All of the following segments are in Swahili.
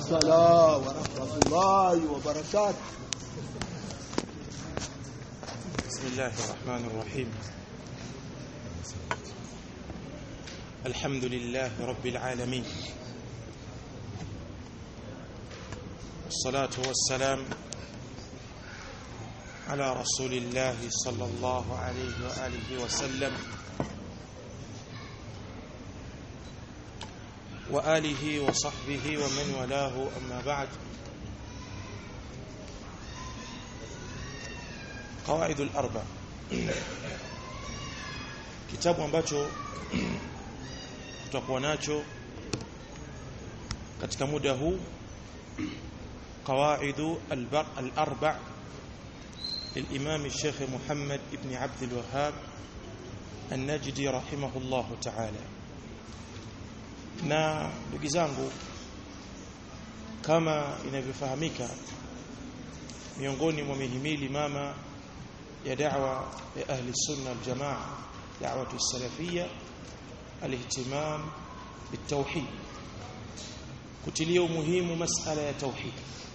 السلام ورحمة الله وبركاته بسم الله الرحمن الرحيم الحمد لله رب العالمين والصلاة والسلام على رسول الله صلى الله عليه وآله وسلم وآله وصحبه ومن والاه أما بعد قواعد الأربع kitabu ambacho tutakuwa nacho katika muda huu قواعد الأربع للإمام الشيخ محمد بن عبد الوهاب النجدي رحمه الله تعالى na ndugu zangu kama inavyofahamika miongoni mwa mihimili mama ya da'wa ya ahli sunna wal jamaa da'watu salafia alihtimam bitawhid kutilia umuhimu masala ya tauhid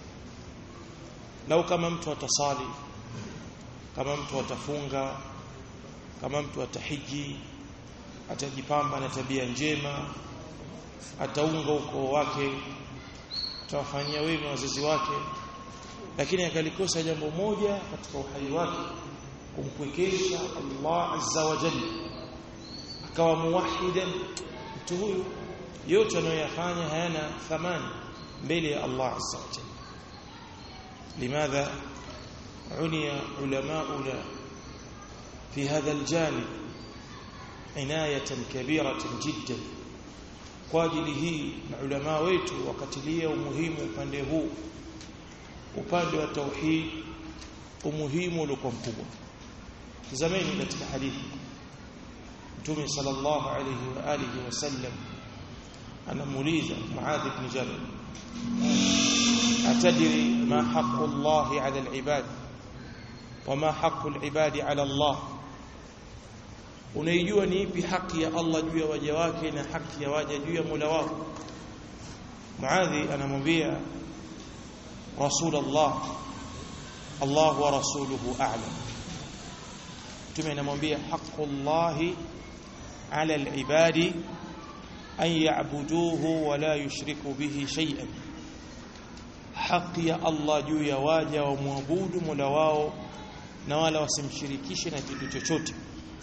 lau kama mtu atasali kama mtu atafunga kama mtu atahiji atajipamba na tabia njema ataunga ukoo wake atawafanyia wema wazazi wake lakini akalikosa jambo moja katika uhai wake kumpwekesha Allah azza wa jalla akawa muwahidan mtu huyu yote anayoyafanya hayana thamani mbele ya Allah azza wa jalla limadha عني علماؤنا في هذا الجانب عناية كبيرة جدا kwa ajili hii maulama wetu wakatilia umuhimu upande huu upande wa tauhid umuhimu uliokuwa mkubwa tazameni katika hadithi Mtume sallallahu alayhi wa alihi wasallam anamuuliza Muadh ibn Jabal atadri ma haqqu Allah ala al-ibad wama haqqu al-ibadi ala Allah unaijua ni ipi haki ya Allah juu ya waja wake na haki ya waja juu ya Mola wao Muadhi anamwambia Rasulullah Allah wa rasuluhu a'lam Mtume anamwambia haqqullahi 'ala al-ibadi an ya'buduhu wa la yushriku bihi shay'an haki ya Allah juu ya waja wa muabudu Mola wao na wala wasimshirikishe na kitu chochote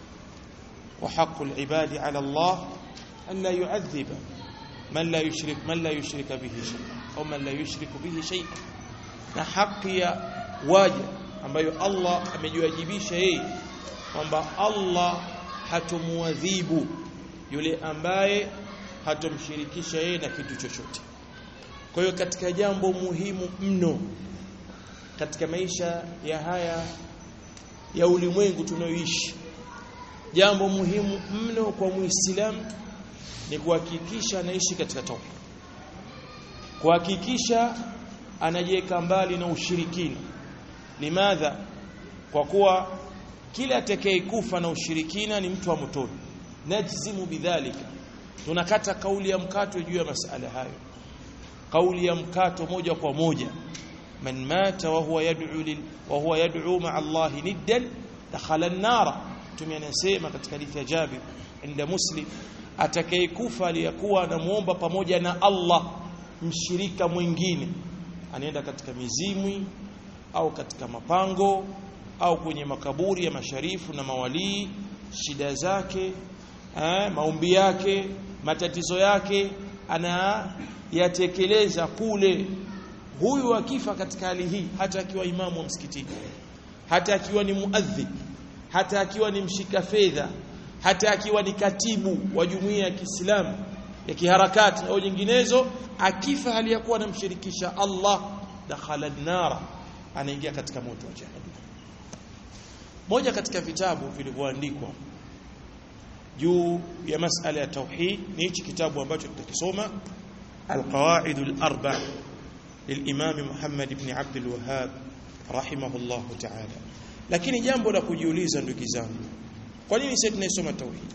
وحق العباد على الله أن لا يعذب من لا يشرك من لا يشرك به شيئا أو من لا يشرك به شيئا na haki ya waja ambayo Allah amejiwajibisha yeye kwamba Allah hatomuadhibu yule ambaye hatomshirikisha yeye na kitu chochote. Kwa hiyo katika jambo muhimu mno katika maisha ya haya ya ulimwengu tunayoishi jambo muhimu mno kwa muislamu ni kuhakikisha anaishi katika tauhid kuhakikisha anajiweka mbali na ushirikina limadha kwa kuwa kila atakayekufa na ushirikina ni mtu wa motoni najzimu bidhalika tunakata kauli ya mkato juu ya masala hayo kauli ya mkato moja kwa moja man mata wa huwa yad'u lil wa huwa yad'u ma'a Allah niddan dakhala an-nara mtume anasema katika hadithi ya Jabir inda Muslim atakayekufa aliyakuwa anamuomba pamoja na Allah mshirika mwingine anaenda katika mizimwi au katika mapango au kwenye makaburi ya masharifu na mawalii shida zake eh, maombi yake matatizo yake anayatekeleza kule huyu akifa katika hali hii hata akiwa imamu wa msikitini hata akiwa ni muadhib hata akiwa ni mshika fedha hata akiwa ni katibu wa jumuiya ya Kiislamu ya kiharakati au nyinginezo akifa hali ya kuwa anamshirikisha Allah dakhala nara anaingia katika moto wa jahannam moja katika vitabu vilivyoandikwa juu ya masala ya tauhid ni hichi kitabu ambacho tutakisoma القواعد الأربع للإمام محمد بن عبد الوهاب رحمه الله تعالى lakini jambo la kujiuliza ndugu zangu kwa nini sisi tunaisoma tauhid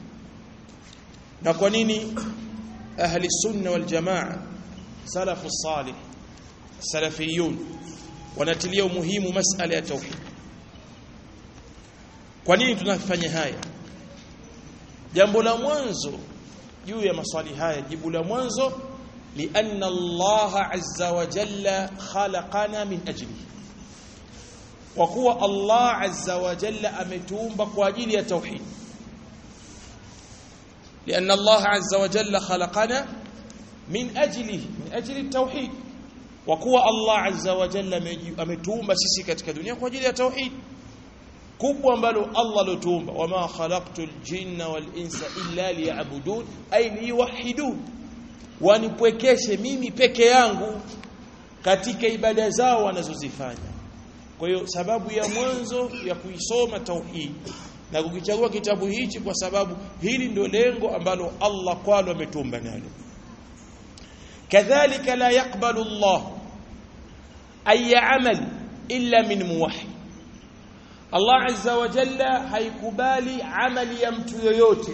na kwa nini ahli sunna wal jamaa salafu salih salafiyun wanatilia umuhimu masala ya tauhid kwa nini tunafanya haya jambo la mwanzo juu ya maswali haya jibu la mwanzo lianna Allah azza wa jalla khalaqana min ajlihi kwa kuwa Allah azza wa jalla ametuumba kwa ajili ya tauhid لأن الله عز وجل خلقنا من أجله من أجل التوحيد وقوى الله عز وجل ametuumba sisi katika dunia kwa ajili ya tauhid kubwa ambalo Allah lotuumba wama khalaqtul jinna wal insa illa liya'budun ay liwahidun wanipwekeshe mimi peke yangu katika ibada zao wanazozifanya kwa hiyo sababu ya mwanzo ya kuisoma tauhid na kukichagua kitabu hichi kwa sababu hili ndio lengo ambalo Allah kwalo ametumba nalo kadhalika la yaqbalu Allah ay amal illa min muwahhid Allah azza wa jalla haikubali amali ya mtu yoyote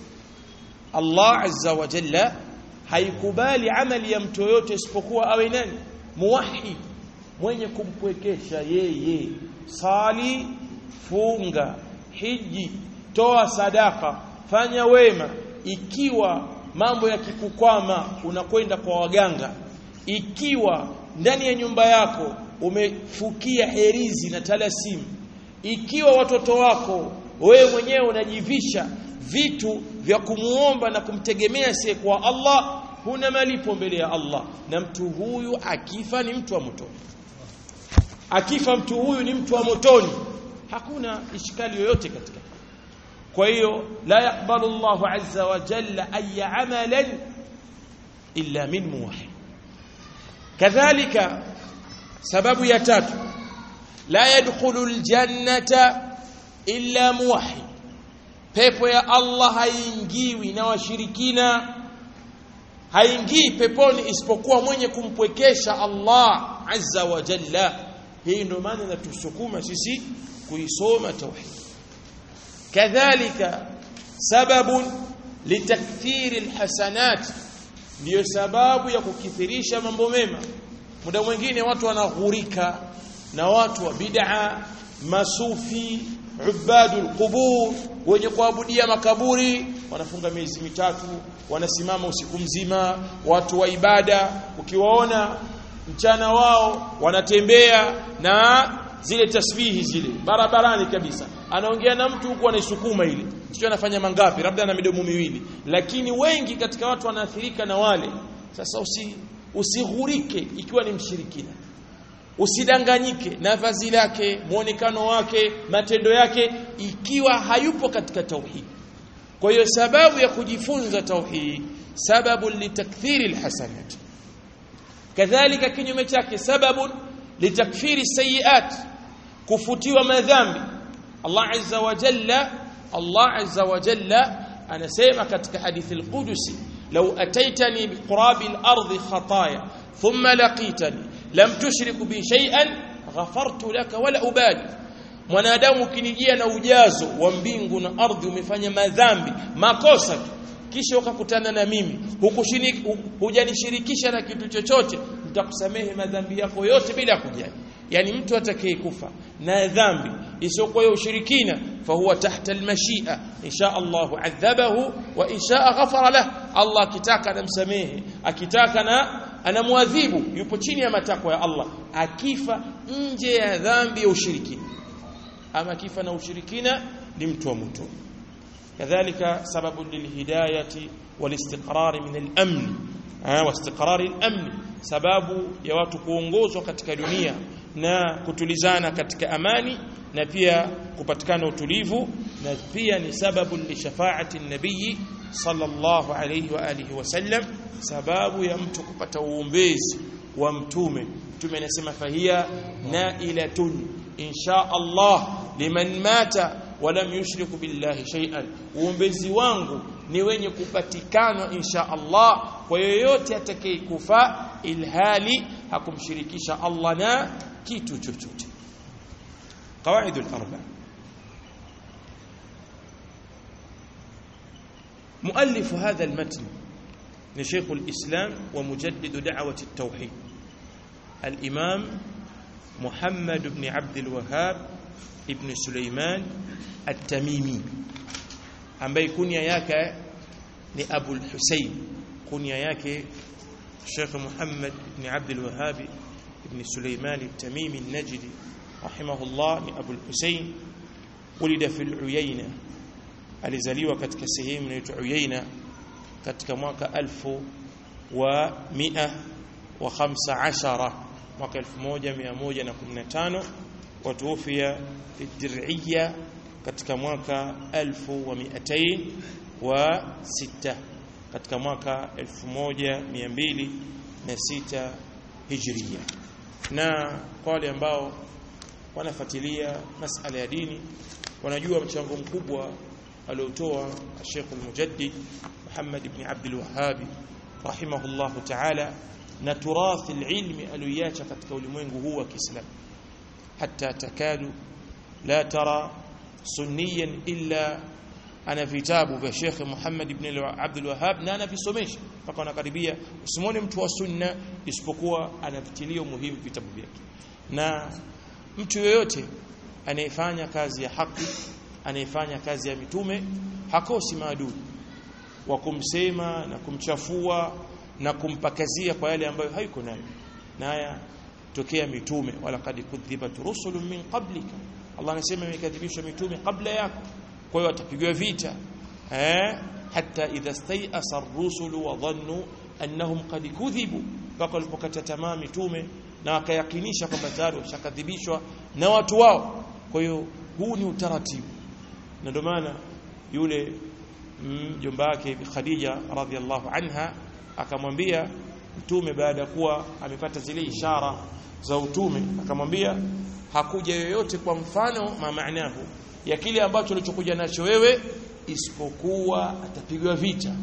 Allah azza wa jalla haikubali amali ya mtu yoyote isipokuwa awe nani muwahhid mwenye kumpwekesha yeye sali funga hiji toa sadaka fanya wema ikiwa mambo yakikukwama unakwenda kwa waganga ikiwa ndani ya nyumba yako umefukia herizi na talasimu ikiwa watoto wako wewe mwenyewe unajivisha vitu vya kumuomba na kumtegemea sie kwa Allah huna malipo mbele ya Allah na mtu huyu akifa ni mtu wa motoni akifa mtu huyu ni mtu wa motoni hakuna ishkali yoyote katika kwa hiyo la yakbalu Allahu azza wa jalla ay amalan illa min muwahhid kadhalika sababu ya tatu la yadkhulu aljannata illa muwahhid pepo ya Allah haingiwi na washirikina haingii peponi isipokuwa mwenye kumpwekesha Allah azza wa jalla hii ndio maana inatusukuma sisi kuisoma tauhid kadhalika sababun litakthiri alhasanat ndio sababu ya kukithirisha mambo mema muda mwingine watu wanaghurika na watu wa bid'a masufi ubadul qubur wenye kuabudia makaburi wanafunga miezi mitatu wanasimama usiku mzima watu wa ibada ukiwaona mchana wao wanatembea na zile tasbihi zile barabarani kabisa anaongea na mtu huku anaisukuma ile sio anafanya mangapi labda na midomo miwili lakini wengi katika watu wanaathirika na wale sasa usi usighurike ikiwa ni mshirikina usidanganyike na vazi lake muonekano wake matendo yake ikiwa hayupo katika tauhid kwa hiyo sababu ya kujifunza tauhid sababu litakthiri alhasanat kadhalika kinyume chake sababu litakfiri sayiat kufutiwa madhambi Allah azza wa jalla Allah azza wa jalla anasema katika hadithi al-Qudusi law ataitani biqurabi al-ardi khataya thumma laqitani lam tushrik bi shay'an ghafartu laka wala ubali mwanadamu ukinijia na ujazo wa mbingu na ardhi umefanya madhambi makosa tu kisha ukakutana na mimi hujanishirikisha na kitu chochote nitakusamehe madhambi yako yote bila kujali yani mtu atakayekufa na dhambi isiyokuwa ya ushirikina fahuwa tahta almashia insha Allah adhabahu wa insha ghafara lah Allah akitaka anamsamehe akitaka na anamwadhibu yupo chini ya matakwa ya Allah akifa nje ya dhambi ya ushirikina ama akifa na ushirikina ni mtu wa moto كذلك سبب للهداية والاستقرار من الأمن واستقرار الأمن sababu ya watu kuongozwa katika dunia na kutulizana katika amani na pia kupatikana utulivu na pia ni sababu li shafaati nabii sallallahu alayhi wa alihi wasallam sababu ya mtu kupata uombezi wa mtume mtume anasema fahia nailatun insha Allah liman mata walam yushriku billahi shay'an uombezi wangu ni wenye kupatikana insha Allah kwa yoyote atakayekufa ilhali hakumshirikisha Allah na kitu chochote قواعد الأربع مؤلف هذا المتن لشيخ الإسلام ومجدد دعوة التوحيد al-Imam Muhammad ibn Abd al-Wahhab ibn Sulaiman at-Tamimi ambaye kunia yake ni Abu al-Husayn kunia yake Sheikh Muhammad ibn Abd al-Wahhab ibn Sulaiman at-Tamimi an-Najdi rahimahullah ni Abu al-Husayn ولد في العيينة alizaliwa katika sehemu inaitwa Uyaina katika mwaka elfu wa mia wa khamsa ashara mwaka 1115 watuufia fi dir'iyya katika mwaka 1206 katika mwaka 1206 hijriya na kwa wale ambao wanafuatilia masala ya dini wanajua mchango mkubwa aliotoa Sheikh al-Mujaddid Muhammad ibn Abd al-Wahhab rahimahullah ta'ala na turathi al-ilmi aliyoacha katika ulimwengu huu wa Kiislamu hatta takadu la tara sunniyan illa ana vitabu vya Sheikh Muhammad ibn Abd al-Wahhab na anavisomesha mpaka anakaribia usimwone mtu wa sunna isipokuwa anavitilia muhimu vitabu vyake na mtu yoyote anayefanya kazi ya haki anayefanya kazi ya mitume hakosi maadui wa kumsema na kumchafua na kumpakazia kwa yale ambayo haiko nayo na haya tokea mitume wala kad kudhibat rusulun min qablika Allah anasema imekadhibishwa mitume kabla yako kwa hiyo watapigwa vita eh hata idha stayasa ar-rusulu wa dhannu annahum qad kudhibu mpaka walipokata tamaa mitume na wakayakinisha kwamba tayari washakadhibishwa na watu wao kwa hiyo huu ni utaratibu na ndio maana yule mjomba wake Khadija radhiallahu anha akamwambia mtume baada ya kuwa amepata zile ishara za utume akamwambia hakuja yoyote kwa mfano maanahu ya kile ambacho ulichokuja nacho wewe isipokuwa atapigwa vita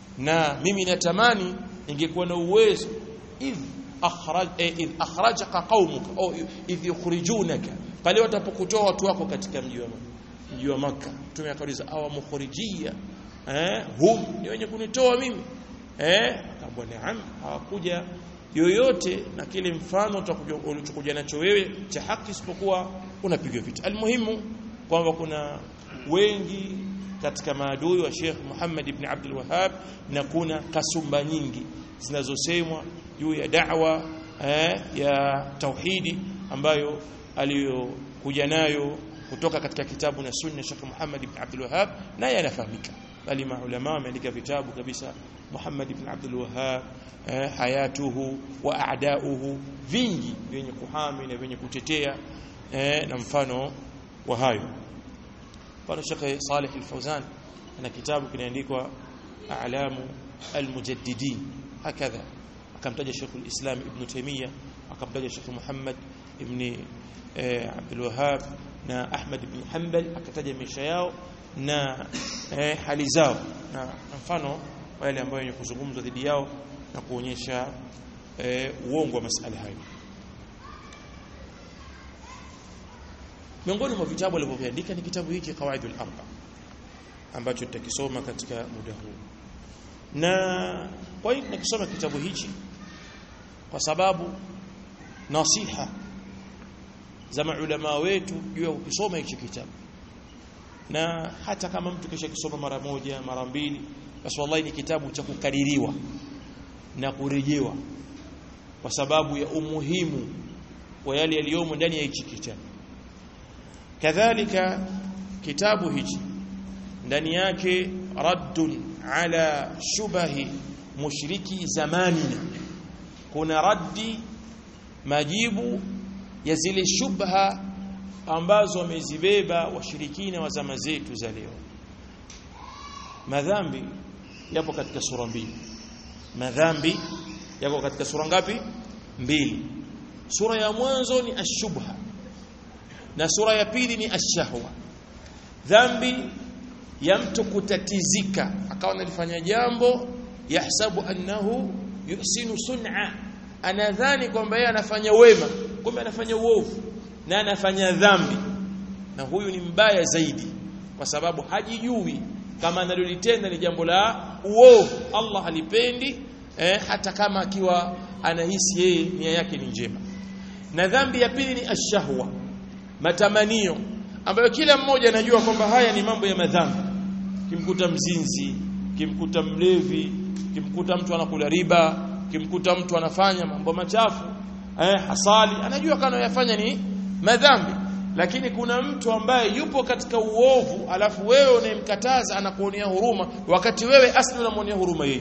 na mimi natamani ingekuwa na uwezo idh akhraj eh, idh akhrajaka qaumuka au idh yukhrijunaka pale watapokutoa watu wako katika mji wa mji wa Makka mtume akauliza awa mukhrijia eh hum ni wenye kunitoa mimi eh akamwambia naam hawakuja yoyote na kile mfano ulichokuja nacho wewe cha haki isipokuwa unapigwa vita almuhimu kwamba kuna wengi katika maadui wa Sheikh Muhammad ibn Abdul Wahhab na kuna kasumba nyingi zinazosemwa juu ya da'wa eh, ya tauhidi ambayo aliyokuja nayo kutoka katika kitabu na sunna Sheikh Muhammad ibn Abdul Wahhab naye yanafahamika bali maulama wameandika vitabu kabisa Muhammad ibn Abdul Wahhab eh, hayatuhu wa a'dauhu vingi vyenye kuhami na vyenye kutetea eh, na mfano wa hayo mfano Sheikh Saleh Al-Fawzan ana kitabu kinaandikwa A'lamu Al-Mujaddidin hakadha akamtaja Sheikh Al-Islam Ibn Taymiyyah akamtaja Sheikh Muhammad ibn eh, Abdul Wahhab na Ahmad ibn Hanbal akataja maisha yao na eh, hali zao na mfano wale ambao wenye kuzungumza dhidi yao na kuonyesha eh, uongo wa masala hayo miongoni mwa vitabu alivyoviandika ni kitabu hiki Qawaidul Arba ambacho tutakisoma katika muda huu na kwa hiyo tunakisoma kitabu hichi kwa sababu nasiha za maulama wetu juu ya kukisoma hichi kitabu na hata kama mtu kisha kisoma mara moja mara mbili basi wallahi ni kitabu cha kukaririwa na kurejewa kwa sababu ya umuhimu wa yale yaliyomo ndani ya hichi kitabu kadhalika kitabu hichi ndani yake raddun ala shubahi mushriki zamanina kuna raddi majibu ya zile shubha ambazo wamezibeba washirikina wa zama zetu za leo madhambi yapo katika sura mbili madhambi yako katika sura ngapi mbili sura ya mwanzo ni ashubha na sura ya pili ni ashahwa dhambi ya mtu kutatizika akawa analifanya jambo yahsabu annahu yuhsinu sun'a anadhani kwamba yeye anafanya wema kumbe anafanya uovu na anafanya dhambi na huyu ni mbaya zaidi kwa sababu hajijui kama analolitenda ni jambo la uovu Allah halipendi eh, hata kama akiwa anahisi yeye nia yake ni njema na dhambi ya pili ni ashahwa matamanio ambayo kila mmoja anajua kwamba haya ni mambo ya madhambi kimkuta mzinzi kimkuta mlevi kimkuta mtu anakula riba kimkuta mtu anafanya mambo machafu eh, hasali anajua kana yafanya ni madhambi lakini kuna mtu ambaye yupo katika uovu alafu wewe unayemkataza anakuonea huruma wakati wewe asli unamwonea huruma yeye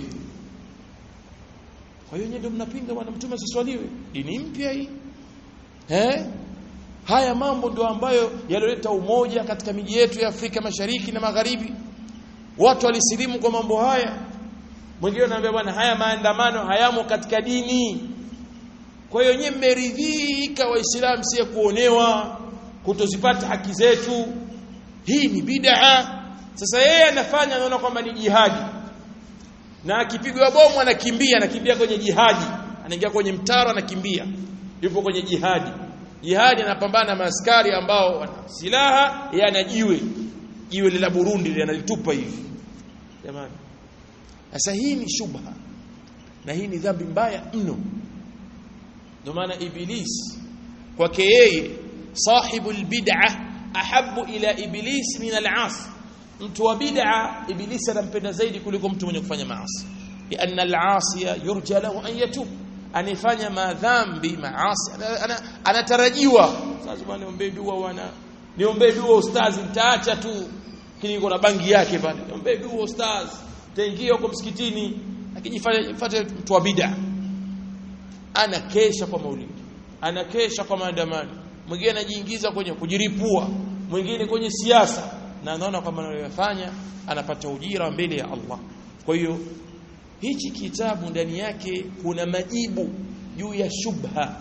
kwa hiyo ndio mnapinga bwana mtume asiswaliwe dini mpya hii eh haya mambo ndio ambayo yaloleta umoja katika miji yetu ya Afrika Mashariki na Magharibi watu walisilimu kwa mambo haya mwingine anaambia bwana haya maandamano hayamo katika dini kwa hiyo nyinyi mmeridhika waislamu sie kuonewa kutozipata haki zetu hii ni bid'a sasa yeye anafanya anaona kwamba ni jihadi na akipigwa bomu anakimbia anakimbia kwenye jihadi anaingia kwenye mtaro anakimbia yupo kwenye jihadi jihadi anapambana na maaskari ambao wana silaha yeye ana jiwe jiwe la Burundi linalitupa hivi jamani sasa hii ni shubha na hii ni dhambi mbaya mno ndio maana iblis kwake yeye sahibu albid'ah ahabbu ila iblis min al'as mtu wa bid'a iblis anampenda zaidi kuliko mtu mwenye kufanya maasi lianna al'asiya yurja lahu an yatub anifanya madhambi maasi anatarajiwa sasa bwana niombe dua wana niombe dua ustazi nitaacha tu lakini yuko na bangi yake pale niombe dua ustazi taingia huko msikitini akijifanya fuate mtu wa bid'a anakesha kwa maulidi anakesha kwa maandamano mwingine anajiingiza kwenye kujiripua mwingine kwenye siasa na anaona kwamba anayofanya anapata ujira mbele ya Allah kwa hiyo hichi kitabu ndani yake kuna majibu juu ya shubha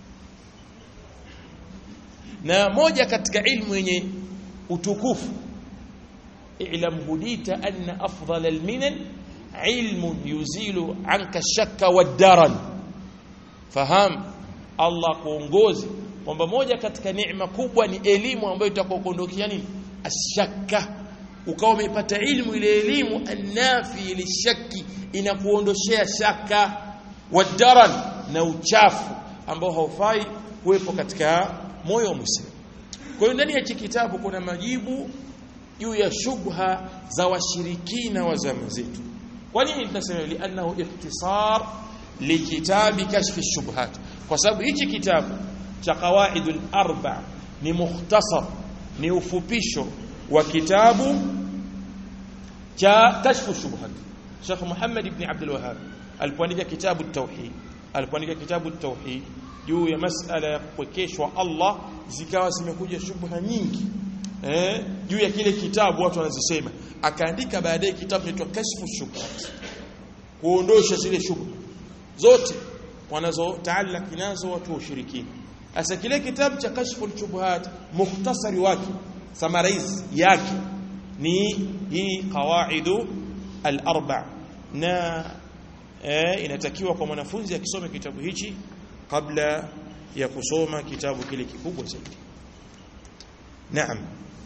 na moja katika ilmu yenye utukufu i'lam hudita anna afdal alminan ilmun yuzilu anka shakka wad-daran faham Allah kuongozi kwamba moja katika neema kubwa ni elimu ambayo itakuondokea nini ashakka ukawa umepata ilmu ile elimu annafi lishaki inakuondoshea shaka wadaran na uchafu ambao haufai kuwepo katika moyo wa Muislamu. Kwa hiyo ndani ya hiki kitabu kuna majibu juu ya shubha za washirikina wa zama zetu. Kwa nini tunasema li'annahu ikhtisar likitabi kashfi shubhat? Kwa sababu hichi kitabu cha qawaidul arba ni mukhtasar ni ufupisho wa kitabu cha kashfu shubhat Sheikh Muhammad ibn Abdul Wahhab alipoandika kitabu tauhid alipoandika kitabu tauhid juu ya masala ya kupwekeshwa Allah zikawa zimekuja shubha nyingi eh juu ya kile kitabu watu wanazisema akaandika baadaye kitabu kinaitwa kashfu shubhat kuondosha zile shubha zote wanazotaallaki nazo watu wa ushirikina sasa kile kitabu cha kashfu shubhat mukhtasari wake summarize yake ni hii qawaidu al-arba na eh, inatakiwa kwa mwanafunzi akisome kitabu hichi kabla ya kusoma kitabu kile kikubwa zaidi naam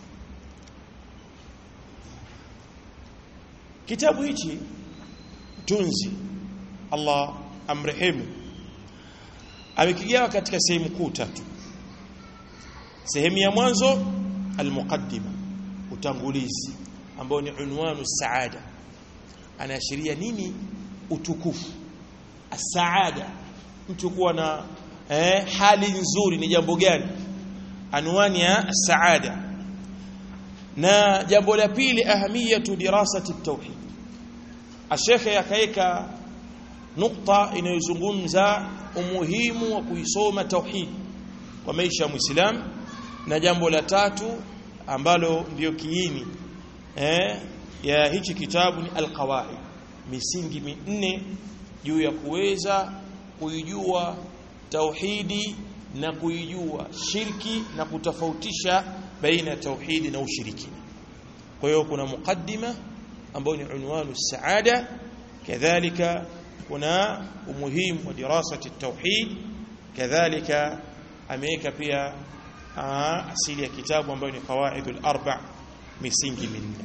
kitabu hichi tunzi Allah amrehemu amekigawa katika sehemu kuu tatu sehemu ya mwanzo almuqaddima utangulizi ambao ni unwanu saada anaashiria nini utukufu asaada mtu kuwa na eh, hali nzuri ni jambo gani anwani ya saada na jambo la pili ahamiyatu dirasati tauhid ashekhe akaeka nukta inayozungumza umuhimu wa kuisoma tauhid kwa maisha ya muislamu na jambo la tatu ambalo ndiyo kiini eh, ya hichi kitabu ni alqawaid misingi minne juu ya kuweza kuijua tauhidi na kuijua shirki na kutofautisha baina tauhidi na ushirikina kwa hiyo kuna mukaddima ambayo ni unwanu saada kadhalika kuna umuhimu wa dirasati tauhid kadhalika ameweka pia asili ya kitabu ambayo ni qawaidul arba misingi minne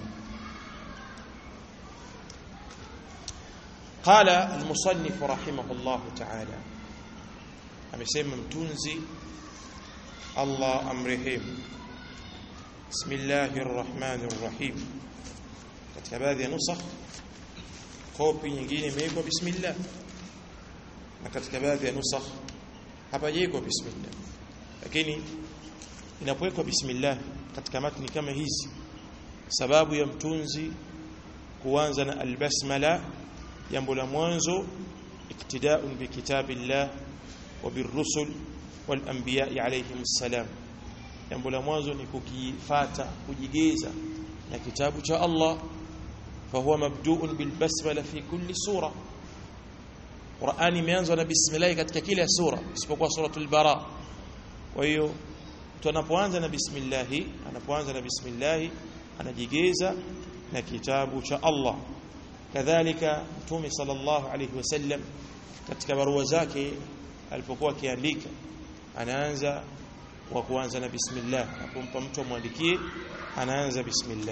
قال المصنف رحمه الله تعالى amesema mtunzi Allah amrehemu Bismillahir Rahmanir Rahim katika baadhi ya nusakh kopi nyingine imewekwa bismillah na katika baadhi ya nusakh hapajawekwa bismillah lakini inapowekwa bismillah katika matni kama hizi sababu ya mtunzi kuanza na albasmala jambo la mwanzo iktida'un bi kitabillah wa birrusul wal anbiya alayhim salam jambo la mwanzo ni kukifata kujigeza na kitabu cha Allah fahuwa mabdu'un bil basmala fi kulli sura Qur'ani imeanzwa na bismillah katika kila sura isipokuwa suratul bara kwa hiyo mtu anapoanza na bismillah anapoanza na bismillah anajigeza na kitabu cha Allah kadhalika mtume sallallahu alayhi wasallam katika barua zake alipokuwa akiandika anaanza kwa kuanza na bismillah apompa mtu amwandikie anaanza bismillah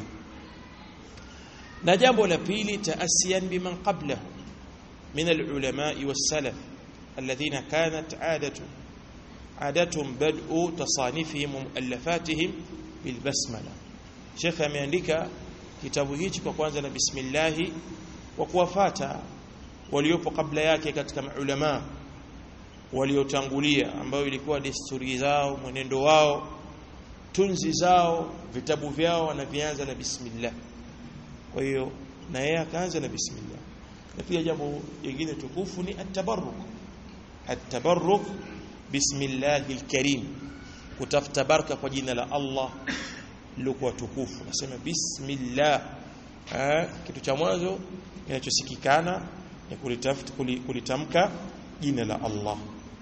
na jambo la pili taasiyan biman qablahu min alulama wassalaf alladhina kanat adatu عادتهم بدء تصانيفهم ومؤلفاتهم بالبسمله شيخ ameandika kitabu hichi kwa kwanza na bismillah wa kuwafata waliopo kabla yake katika maulama waliotangulia ambao ilikuwa desturi zao mwenendo wao tunzi zao vitabu vyao wanavianza na bismillah kwa hiyo na yeye akaanza na bismillah na pia jambo jingine tukufu ni at-tabarruk at-tabarruk bismillahil karim kutafuta baraka kwa jina la Allah lilokuwa tukufu nasema bismillah eh, kitu cha mwanzo kinachosikikana ni kulitafuta kulitamka jina la Allah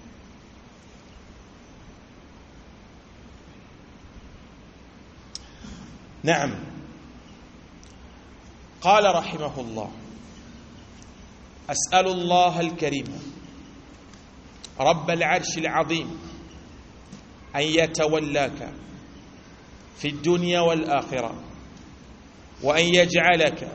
نعم قال رحمه الله أسأل الله الكريم رب العرش العظيم أن يتولاك في الدنيا والآخرة وأن يجعلك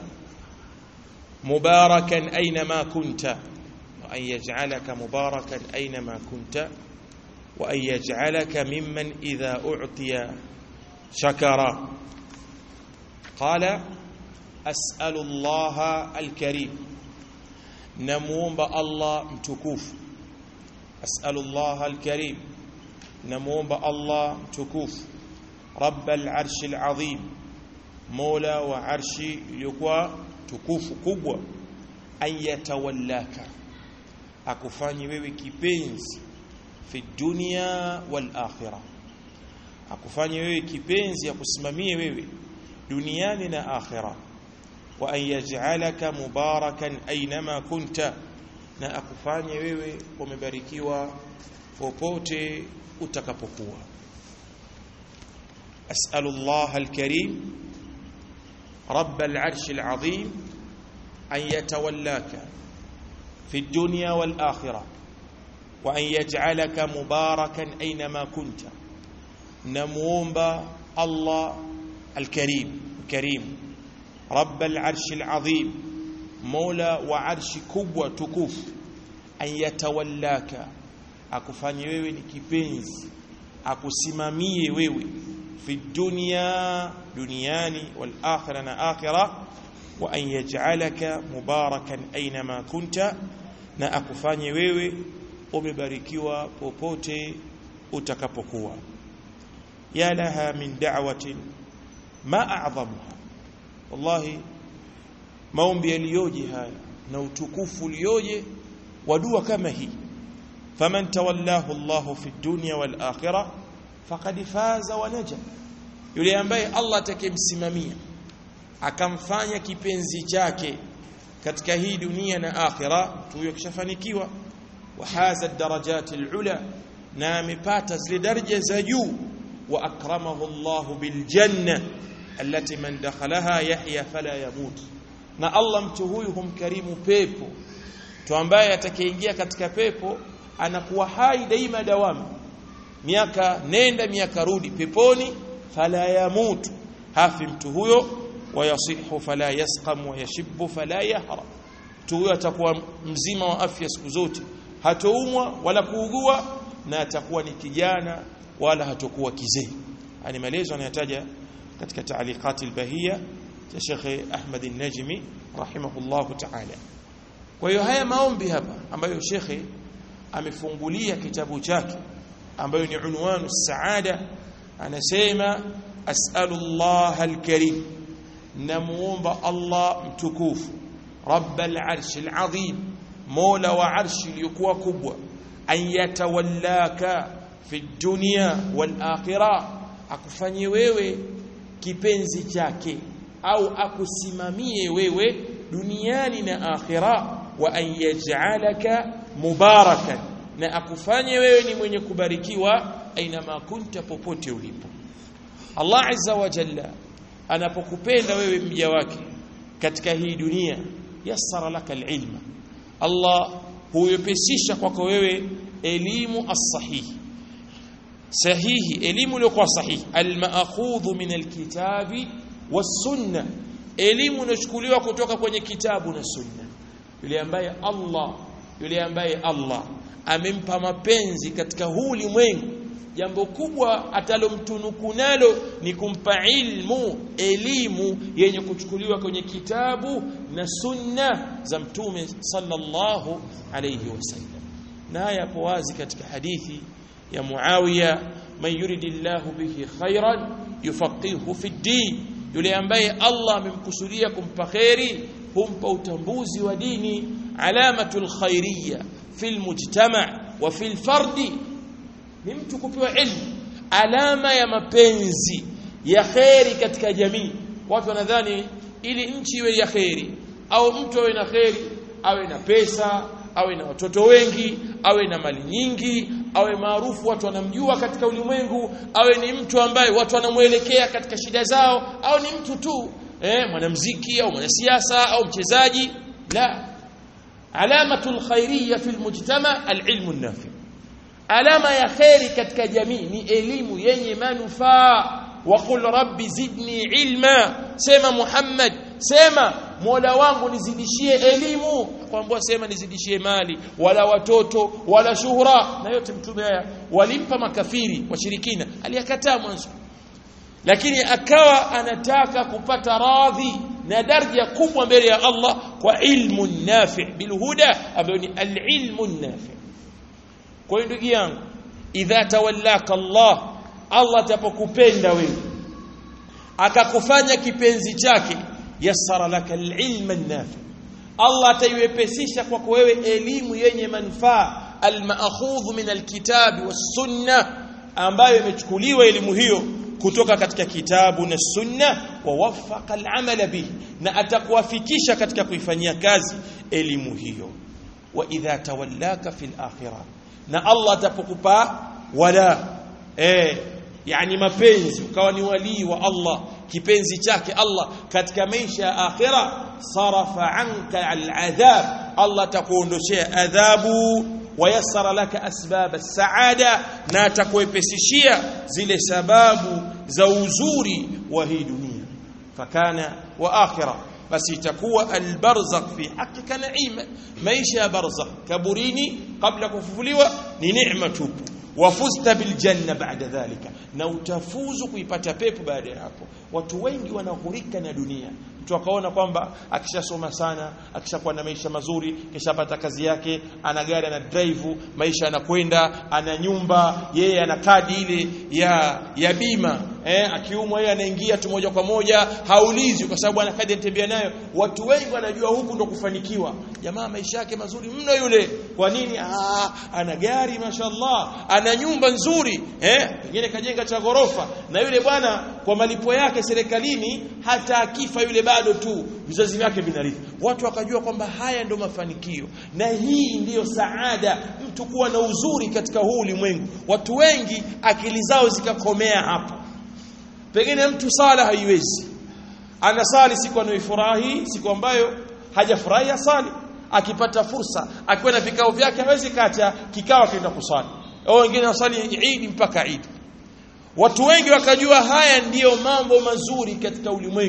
مباركا أينما كنت وأن يجعلك مباركا أينما كنت وأن يجعلك ممن إذا أعطي شكر قال أسأل الله الكريم نموم الله متكوف أسأل الله الكريم نموم الله متكوف رب العرش العظيم مولى وعرش يقوى tukufu kubwa ayatawallaka akufanyi wewe kipenzi fi dunya wal akhirah akufanyi wewe kipenzi akusimamie wewe duniani na akhirah wa an yaj'alaka mubarakan aynama kunta na akufanye wewe umebarikiwa popote utakapokuwa as'alullah alkarim رب العرش العظيم أن يتولاك في الدنيا والآخرة وأن يجعلك مباركا أينما كنت نمومب الله الكريم الكريم رب العرش العظيم مولى وعرش كبوة تكوف أن يتولاك akufanye wewe ni kipenzi akusimamie wewe في الدنيا دنياني والآخرة آخرة وأن يجعلك مباركا أينما كنت na akufanye wewe umebarikiwa popote utakapokuwa ya laha min da'watin ma a'dhamuha wallahi maombi yaliyoje haya na utukufu ulioje wa dua kama hii faman tawallahu Allahu fi dunya wal akhirah faqad faza wa naja yule ambaye Allah atakemsimamia akamfanya kipenzi chake katika hii dunia na akhira huyo kishafanikiwa wa haza darajat alula na amepata zile daraja za juu wa akramahu Allah bil janna allati man dakhalaha yahya fala yamut na Allah mtu huyu humkarimu pepo mtu ambaye atakayeingia katika pepo anakuwa hai daima dawamu miaka nenda miaka rudi peponi fala yamut hafi mtu huyo wayasihu fala yasqam wayashibbu fala yahra mtu huyo atakuwa mzima wa afya siku zote hatoumwa wala kuugua na atakuwa ni kijana wala hatakuwa kizee ani maelezo anayataja katika taaliqati albahia ya Sheikh Ahmad an-Najmi rahimahullahu ta'ala kwa hiyo haya maombi hapa ambayo Sheikh amefungulia kitabu chake ambayo ni unwanu saada anasema as'alullah al-karim namuomba Allah mtukufu rabbal arshil azim mola wa arshi iliyokuwa kubwa an yatawallaka fi dunya wal akhirah akufanyie wewe kipenzi chake au akusimamie wewe duniani na akhira wa an yaj'alaka mubarakan na akufanye wewe ni mwenye kubarikiwa aina ma kunta popote ulipo Allah azza wa jalla anapokupenda wewe mja wake katika hii dunia yassara laka alilma Allah huyepesisha kwako wewe elimu as-sahihi sahihi elimu iliyokuwa sahihi almaakhudhu min alkitabi was-sunna elimu inachukuliwa kutoka kwenye kitabu na sunna yule ambaye Allah yule ambaye Allah amempa mapenzi katika huu ulimwengu jambo kubwa atalomtunuku nalo ni kumpa ilmu elimu yenye kuchukuliwa kwenye kitabu na sunna za mtume sallallahu alayhi wasallam na haya hapo wazi katika hadithi ya Muawiya man yuridillahu bihi khairan yufaqihu fi din yule ambaye Allah amemkusudia kumpa khairi humpa utambuzi wa dini alamatul khairiyya fil mujtama wa fil fardi ni mtu kupewa ilmu alama ya mapenzi ya khairi katika jamii watu wanadhani ili nchi iwe ya khairi au mtu awe na khairi awe na pesa awe na watoto wengi awe na mali nyingi awe maarufu watu wanamjua katika ulimwengu awe ni mtu ambaye watu wanamuelekea katika shida zao au ni mtu tu eh mwanamuziki au mwanasiasa au mchezaji la alamatul khairiyya fil mujtama alilmu nafi alama ya khairi katika jamii ni elimu yenye manufaa waqul rabbi zidni ilma sema muhammad sema mola wangu nizidishie elimu kwambua sema nizidishie mali wala watoto wala shuhura na yote mtume haya walimpa makafiri washirikina aliyakataa mwanzo lakini akawa anataka kupata radhi na daraja kubwa mbele ya Allah kwa ilmu nafi bilhuda ambayo ni alilmu nafi kwa hiyo ndugu yangu idha tawallaka Allah Allah atapokupenda wewe akakufanya kipenzi chake yassara laka alilma nafi Allah ataiwepesisha kwako wewe elimu yenye manufaa almaakhudhu min alkitabi wassunna ambayo imechukuliwa elimu hiyo kutoka katika kitabu na sunna wa wafaqa al'amala bihi na atakuwafikisha katika kuifanyia kazi elimu hiyo wa idha tawallaka fil akhirah na Allah atapokupa wala eh yani mapenzi ukawa ni walii wa Allah kipenzi chake Allah katika maisha ya akhira sarafa anka al'adhab Allah atakuondoshea adhabu wayassara laka asbab as-saada na atakuepesishia zile sababu za uzuri wa hii dunia fakana wa akhira basi itakuwa albarzakh fi hakika naima maisha ya barzakh kaburini kabla kufufuliwa ni neema tupu wafusta biljanna baada dhalika na utafuzu kuipata pepo baada ya hapo watu wengi wanahurika na dunia mtu akaona kwamba akishasoma sana akishakuwa na maisha mazuri kishapata kazi yake ana gari ana drive maisha yanakwenda ana nyumba yeye ana kadi ile ya ya bima eh akiumwa yeye anaingia tu moja kwa moja haulizi kwa sababu ana kadi anatembea nayo watu wengi wanajua huku ndo kufanikiwa jamaa maisha yake mazuri mno yule kwa nini ah ana gari mashallah ana nyumba nzuri eh pengine kajenga cha ghorofa na yule bwana kwa malipo yake serikalini hata akifa yule bado tu vizazi vyake vinarithi watu wakajua kwamba haya ndo mafanikio na hii ndiyo saada mtu kuwa na uzuri katika huu ulimwengu watu wengi akili zao zikakomea hapo pengine mtu sala haiwezi anasali siku anayoifurahi siku ambayo hajafurahi asali akipata fursa akiwa na vikao vyake hawezi kacha kikao akaenda kusali au wengine wasali Eid mpaka Eid watu wengi wakajua haya ndiyo mambo mazuri katika ulimwengu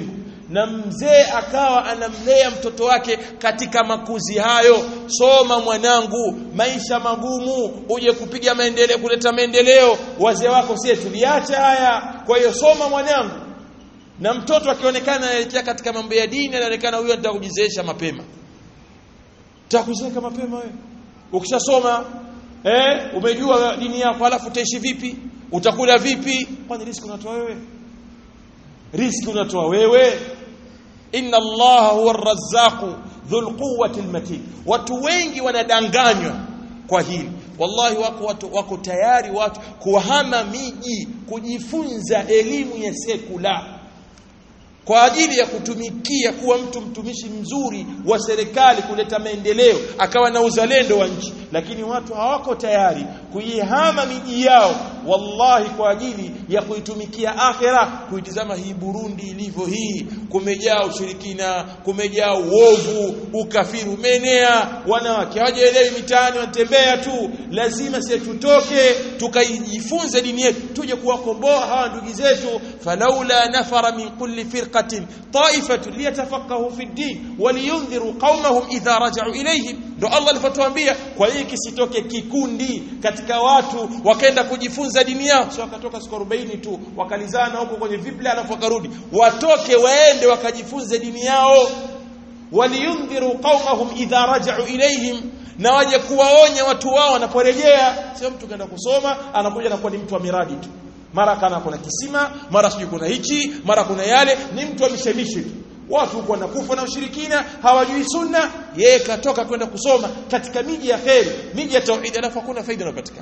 na mzee akawa anamlea mtoto wake katika makuzi hayo soma mwanangu maisha magumu uje kupiga maendeleo kuleta maendeleo wazee wako sie tuliacha haya kwa hiyo soma mwanangu na mtoto akionekana anaelekea katika mambo ya dini anaonekana huyo anataka kujizeesha mapema utakuzeeka mapema wewe ukishasoma eh umejua dini yako alafu utaishi vipi utakula vipi kwani riski unatoa wewe riski unatoa wewe inna allaha huwa arrazzaqu dhul quwwati almatin watu wengi wanadanganywa kwa hili wallahi wako watu wako tayari watu kuhama miji kujifunza elimu ya sekula kwa ajili ya kutumikia kuwa mtu mtumishi mzuri wa serikali kuleta maendeleo akawa na uzalendo wa nchi lakini watu hawako tayari kuihama miji yao wallahi kwa ajili ya kuitumikia akhera kuitizama hii Burundi ilivyo hii kumejaa ushirikina kumejaa uovu ukafiri umeenea wanawake hawajaelewi mitaani wanatembea tu lazima sisi tutoke tukaijifunze dini yetu tuje kuwakomboa hawa ndugu zetu falaula nafara min kulli firqatin ta'ifatun liyatafaqahu fi din waliyundhiru qaumahum idha raja'u ilayhim ndo Allah alipotuambia kwa hiyo kisitoke kikundi katika watu wakaenda kujifunza dini yao sio wakatoka siku 40 tu wakalizana huko kwenye vibla alafu wakarudi watoke waende wakajifunze dini yao waliyundhiru qaumahum idha raja'u ilayhim na waje kuwaonya watu wao wanaporejea sio mtu kaenda kusoma anakuja na kuwa ni mtu wa miradi tu mara kana kuna kisima mara sijui kuna hichi mara kuna yale ni mtu wa mishemishi tu watu huko wanakufa na ushirikina hawajui sunna yeye katoka kwenda kusoma katika miji ya kheri miji ya tauhid alafu hakuna faida inayopatikana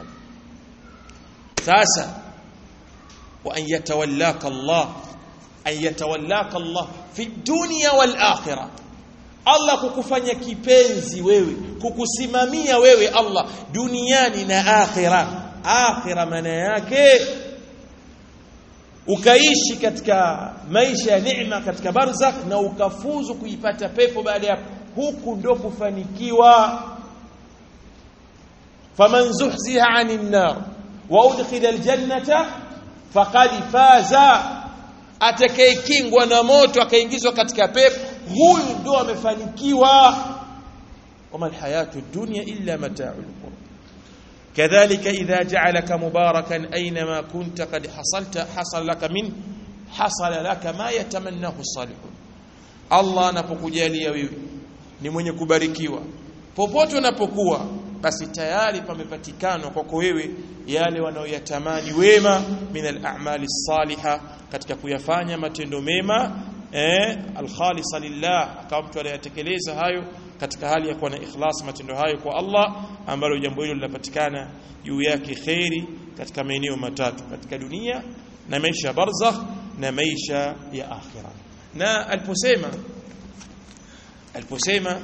sasa wa an yatawallaka Allah an yatawallaka Allah fi dunya wal akhirah Allah kukufanya kipenzi wewe kukusimamia wewe Allah duniani na akhira akhira maana yake ukaishi katika maisha ya neema katika barzakh na ukafuzu kuipata pepo baada ya huku ndo kufanikiwa faman zuhziha 'anil nar wa udkhila aljannata faqad faza atakayekingwa na moto akaingizwa katika pepo huyu ndo amefanikiwa wama alhayatu dunya illa mata'ul qurb كذلك إذا جعلك مباركا أينما كنت قد حصلت حصل لك من حصل لك ما يتمناه الصالحون الله anapokujalia wewe ni mwenye kubarikiwa popote unapokuwa basi tayari pamepatikana kwako wewe yale wanaoyatamani wema min al-a'mali salihah katika kuyafanya matendo mema eh al-khalisa lillah kama mtu anayatekeleza hayo katika hali ya kuwa na ikhlas matendo hayo kwa Allah ambalo jambo hilo linapatikana juu yake khairi katika maeneo matatu katika dunia na maisha ya barzakh na maisha ya akhira na aliposema aliposema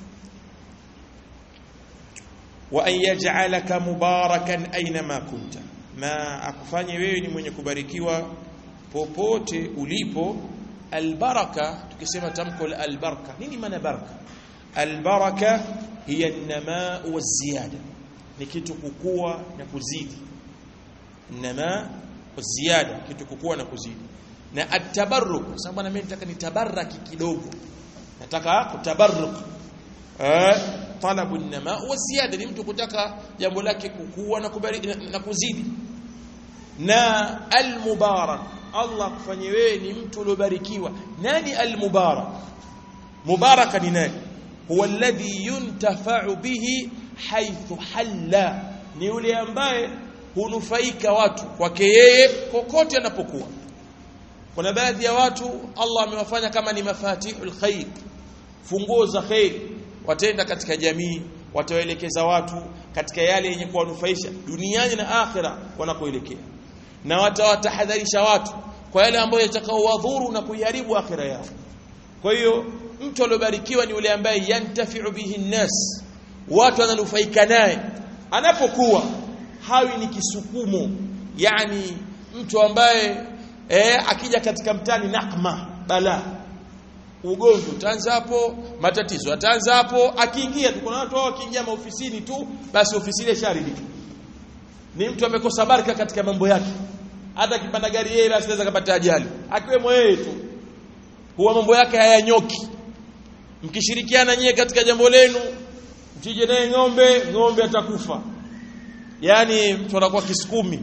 wa an yaj'alaka mubarakan aynama kunta ma akufanye wewe ni mwenye kubarikiwa popote ulipo albaraka tukisema tamko la albaraka nini maana baraka albaraka hiya an-namaa waz-ziyada ni kitu kukua na kuzidi namaa waz-ziyada kitu kukua na kuzidi na at-tabarruk sababu na mimi nataka nitabaraki kidogo nataka kutabarruk eh talabu an-namaa waz-ziyada ni mtu kutaka jambo lake kukua na kubariki na kuzidi na al-mubarak Allah kufanye wewe ni mtu uliobarikiwa nani al-mubarak mubaraka ni nani huwa alladhi yuntafa'u bihi haythu halla ni yule ambaye hunufaika watu kwake yeye kokote anapokuwa kuna baadhi ya watu Allah amewafanya kama ni mafatihul khair funguo za khair watenda katika jamii watawaelekeza watu katika yale yenye kuwanufaisha duniani na akhira wanakoelekea na watawatahadharisha watu kwa yale ambayo yatakaowadhuru na kuiharibu akhira yao kwa hiyo mtu aliyobarikiwa ni yule ambaye yantafi'u bihi nnas watu wananufaika naye anapokuwa hawi ni kisukumo yani mtu ambaye eh, akija katika mtani nakma bala ugomvi utaanza hapo matatizo ataanza hapo akiingia tu kuna watu wao wakiingia maofisini tu basi ofisi ile sharidika ni mtu amekosa baraka katika mambo yake hata akipanda gari yeye basi anaweza kupata ajali akiwemo yeye tu huwa mambo yake hayanyoki mkishirikiana nyie katika jambo lenu mchije naye ng'ombe ng'ombe atakufa yani mtu anakuwa kisukumi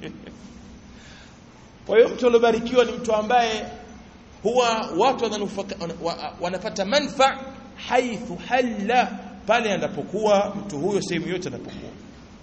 kwa hiyo mtu aliobarikiwa ni mtu ambaye huwa watu wanapata manfa haithu halla pale anapokuwa mtu huyo sehemu yote anapokuwa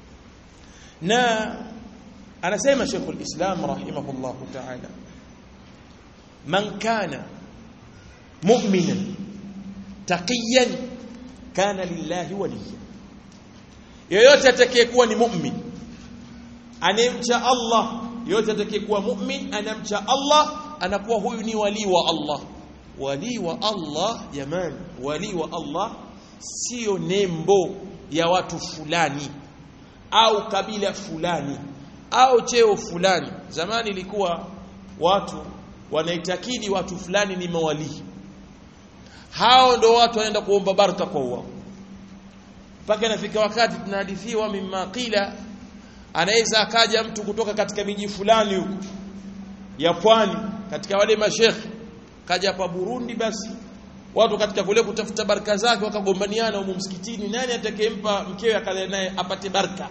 na anasema Sheikhul Islam rahimahullahu ta'ala man kana mu'minan taqiyan kana lillahi waliya yoyote atakayekuwa ni mu'min anemcha Allah yoyote atakayekuwa mu'min anamcha Allah anakuwa huyu ni wali wa Allah wali wa Allah jamani wali wa Allah sio nembo ya watu fulani au kabila fulani au cheo fulani zamani ilikuwa watu wanaitakidi watu fulani ni mawalii hao ndo watu wanaenda kuomba baraka kwa wao mpaka inafika wakati tunahadithiwa mimma qila anaweza akaja mtu kutoka katika miji fulani huko ya pwani katika wale mashekhe kaja hapa Burundi basi watu katika kule kutafuta baraka zake wakagombaniana huko msikitini nani atakayempa mkewe akale naye apate baraka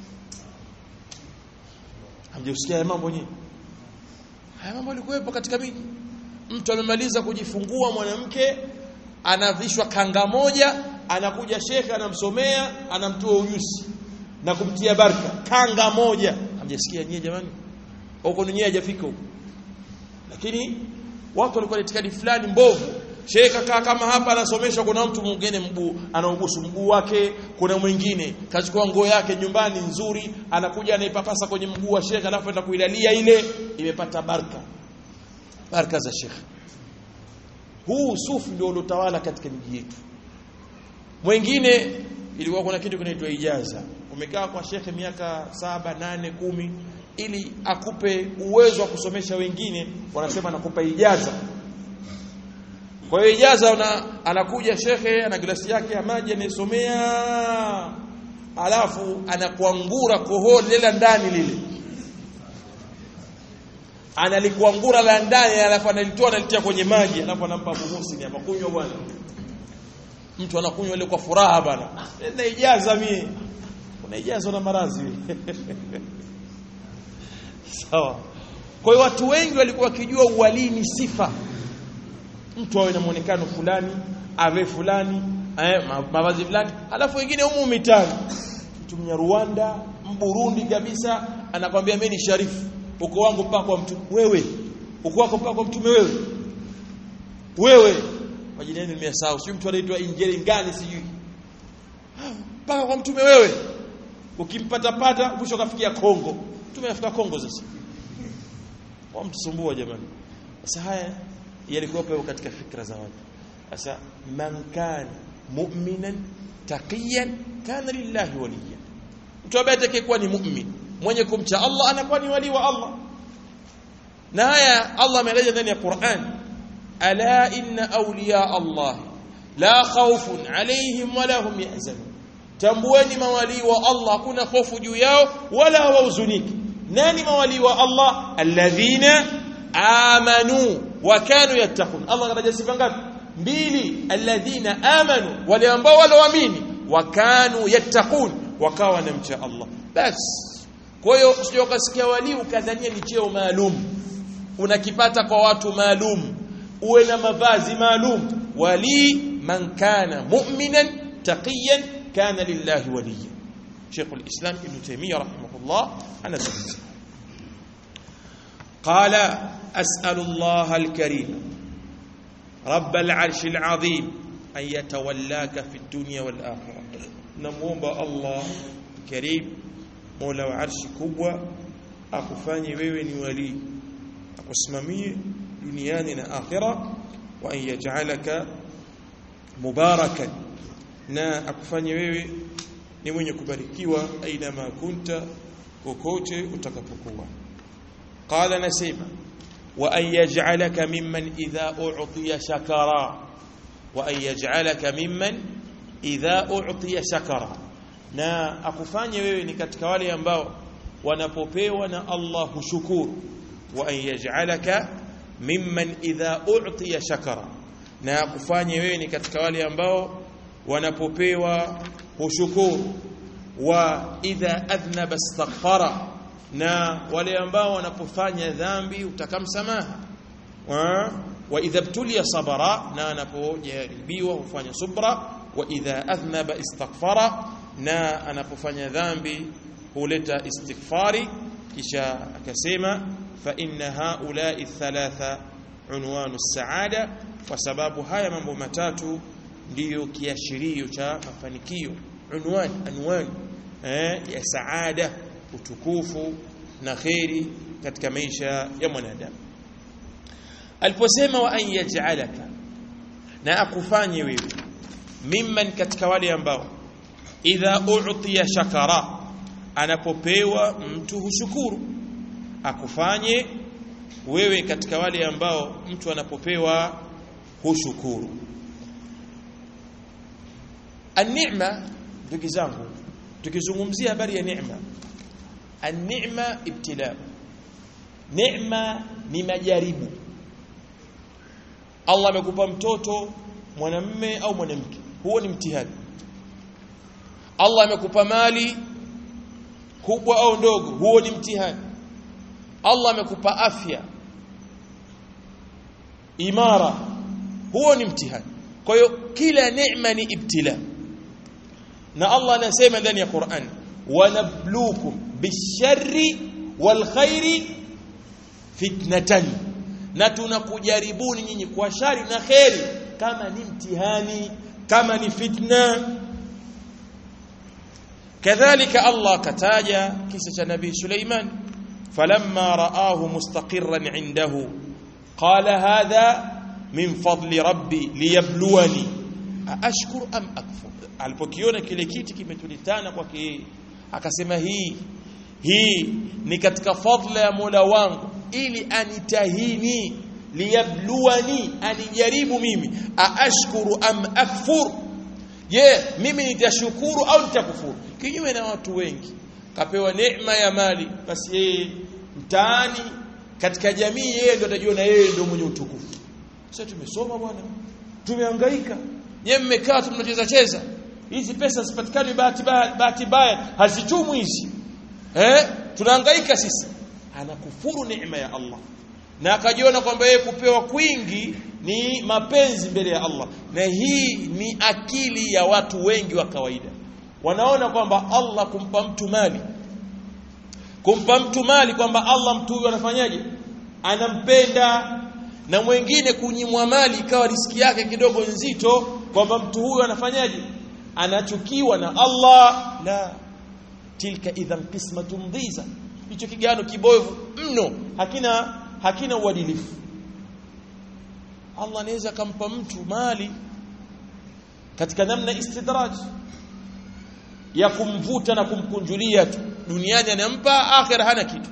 hamjasikia haya mambo nyinyi haya mambo yalikuwepo katika miji mtu amemaliza kujifungua mwanamke anavishwa kanga moja anakuja shekhe anamsomea anamtoa ujuzi na kumtia baraka kanga moja hamjasikia nyie jamani huko nyie hajafika huko lakini watu walikuwa na itikadi fulani mbovu Sheikh akaa kama hapa anasomeshwa kuna mtu mwingine mguu anaubusu mguu wake kuna mwingine kachukua nguo yake nyumbani nzuri anakuja anaipapasa kwenye mguu wa Sheikh alafu enda kuilalia ile imepata baraka baraka za Sheikh huu sufi ndio uliotawala katika miji yetu mwingine ilikuwa kuna kitu kinaitwa ijaza umekaa kwa shekhe miaka saba nane kumi ili akupe uwezo wa kusomesha wengine wanasema nakupa ijaza kwa hiyo ijaza una, anakuja shekhe ana glasi yake ya maji anaisomea alafu anakuangura kohoo lile ndani lile analikuangura la ndani alafu analitoa analitia kwenye maji alafu anampa Abu Muhsin hapa kunywa bwana mtu anakunywa ile kwa furaha bwana na ijaza mie kuna ijaza na marazi sawa kwa hiyo watu wengi walikuwa wakijua uwalii ni sifa mtu awe na muonekano fulani ave fulani eh, mavazi fulani alafu wengine humu mitani mtu mnya Rwanda mburundi kabisa anakwambia mimi ni sharifu uko wangu mpaka kwa mtu wewe uko wako mpaka kwa mtume wewe wewe majina yenu nimesahau sio mtu anaitwa injili ngani sijui mpaka kwa mtume wewe ukimpata pata mwisho kafikia Kongo mtume afika Kongo sasa wamtusumbua jamani sasa haya yalikuwa katika fikra za watu sasa man kana mu'minan taqiyan kana lillahi waliya mtu ambaye atakayekuwa ni mu'min mwenye kumcha Allah anakuwa ni wali wa Allah na haya Allah ameeleza ndani ya Qur'an ala inna awliya Allah la khawfun alayhim wala hum yahzanun tambueni mawali wa Allah hakuna hofu juu yao wala hawahuzuniki nani mawali wa Allah alladhina amanu wa kanu yattaqun Allah kataja sifa ngapi mbili alladhina amanu wale ambao walioamini wa kanu yattaqun wakawa wanamcha Allah bas kwa hiyo usije ukasikia wali ukadhania ni cheo maalum unakipata kwa watu maalum uwe na mavazi maalum wali man kana mu'minan taqiyan kana lillahi waliya Sheikh al-Islam Ibn Taymiyyah rahimahullah anazungumza قال أسأل الله الكريم رب العرش العظيم أن يتولاك في الدنيا والآخرة نموomba Allah Karim Mola wa arshi kubwa akufanye wewe ni wali akusimamie duniani na akhira wa an yaj'alaka mubarakan na akufanye wewe ni mwenye kubarikiwa aina ma kunta kokote utakapokuwa qala nasema wa an yaj'alaka mimman idha u'tiya shakara wa an yaj'alaka mimman idha u'tiya shakara na akufanye wewe ni katika wale ambao wanapopewa na Allah hushukuru wa an yaj'alaka mimman idha u'tiya shakara na kufanye wewe ni katika wale ambao wanapopewa hushukuru wa idha adhnaba astaghfara na wale ambao wanapofanya dhambi utakamsamaha wa, wa idha btuliya sabara na anapojaribiwa hufanya subra wa idha adhnaba istaghfara na anapofanya dhambi huleta istighfari kisha akasema fa inna haula'i thalatha unwanu saada kwa sababu haya mambo matatu ndiyo kiashirio cha mafanikio unwani anwani eh, ya saada utukufu na kheri katika maisha ya mwanadamu aliposema wa an yaj'alaka na akufanye wewe mimman katika wale ambao idha u'tiya shakara anapopewa mtu hushukuru akufanye wewe katika wale ambao mtu anapopewa hushukuru an-ni'ma ndugu zangu tukizungumzia habari ya neema an-ni'ma ibtila neema ni majaribu Allah amekupa mtoto mwanamme au mwanamke huo ni mtihani Allah amekupa mali kubwa au ndogo huo ni mtihani Allah amekupa afya imara huo ni mtihani kwa hiyo kila neema ni ibtila na Allah anasema ndani ya Qur'an wanabluukum bisharri walkhairi fitnatan na tunakujaribuni nyinyi kwa shari na kheri kama ni mtihani kama ni fitna kadhalika Allah kataja kisa cha nabii Suleiman falamma raahu mustaqirran indahu qala hadha min fadli rabbi liyabluwani aashkur am akfur alipokiona kile kiti kimetulitana kwake yeye akasema hii hii ni katika fadla ya Mola wangu ili anitahini liyabluwani anijaribu mimi aashkuru am akfur je mimi nitashukuru au nitakufuru kinyume na watu wengi kapewa neema ya mali basi yeye mtaani katika jamii yeye ndo atajiona yeye ndo mwenye utukufu sasa tumesoma bwana tumehangaika nyewe mmekaa tu mnacheza cheza hizi pesa zipatikane bahati bahati mbaya hazichumwi hizi eh tunahangaika sisi anakufuru neema ya Allah na akajiona kwamba yeye kupewa kwingi ni mapenzi mbele ya Allah na hii ni akili ya watu wengi wa kawaida wanaona kwamba Allah kumpa mtu mali kumpa mtu mali kwamba Allah mtu huyu anafanyaje anampenda na mwingine kunyimwa mali ikawa riski yake kidogo nzito kwamba mtu huyu anafanyaje anachukiwa na Allah la tilka idhan qismatun dhiza hicho kigano kibovu mno hakina hakina uadilifu Allah anaweza kumpa mtu mali katika namna istidraj ya kumvuta na kumkunjulia tu duniani anampa akhira hana kitu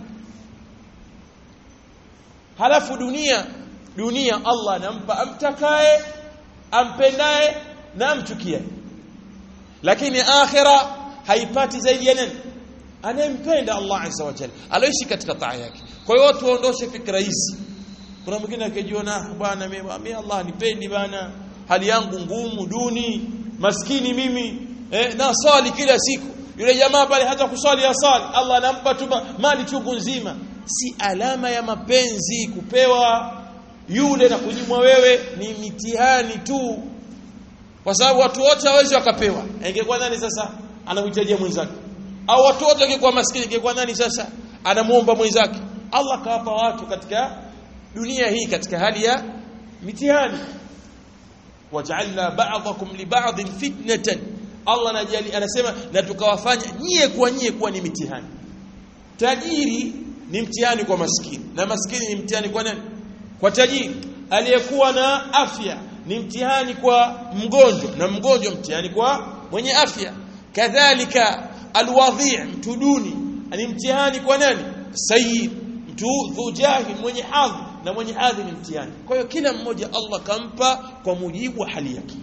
halafu dunia dunia Allah anampa amtakaye ampendaye na amchukie lakini akhira haipati zaidi ya nani anayempenda Allah azza wa jalla aloishi katika taa yake kwa hiyo watu waondoshe fikra hizi kuna mwingine akijiona bwana mimi Allah nipendi bana hali yangu ngumu duni maskini mimi eh, na swali kila siku yule jamaa pale hata kuswali asali Allah anampa tu mali chungu nzima si alama ya mapenzi kupewa yule na kunyimwa wewe ni mitihani tu kwa sababu watu wote hawezi wakapewa ingekuwa nani sasa anamhitajia mwenzake au watu wote wangekuwa maskini ingekuwa nani sasa anamuomba mwenzake Allah kawapa watu katika dunia hii katika hali ya mitihani waj'alna ba'dakum li ba'din fitnatan Allah anajali anasema na tukawafanya nyie kwa nyie kuwa ni mitihani tajiri ni mtihani kwa maskini na maskini ni mtihani kwa nani kwa tajiri aliyekuwa na afya ni mtihani kwa mgonjwa na mgonjwa mtihani kwa mwenye afya kadhalika alwadhi' mtu duni ni mtihani kwa nani sayyid mtu dhujahi mwenye hadhi na mwenye hadhi ni mtihani kwa hiyo kila mmoja Allah kampa kwa mujibu wa hali yake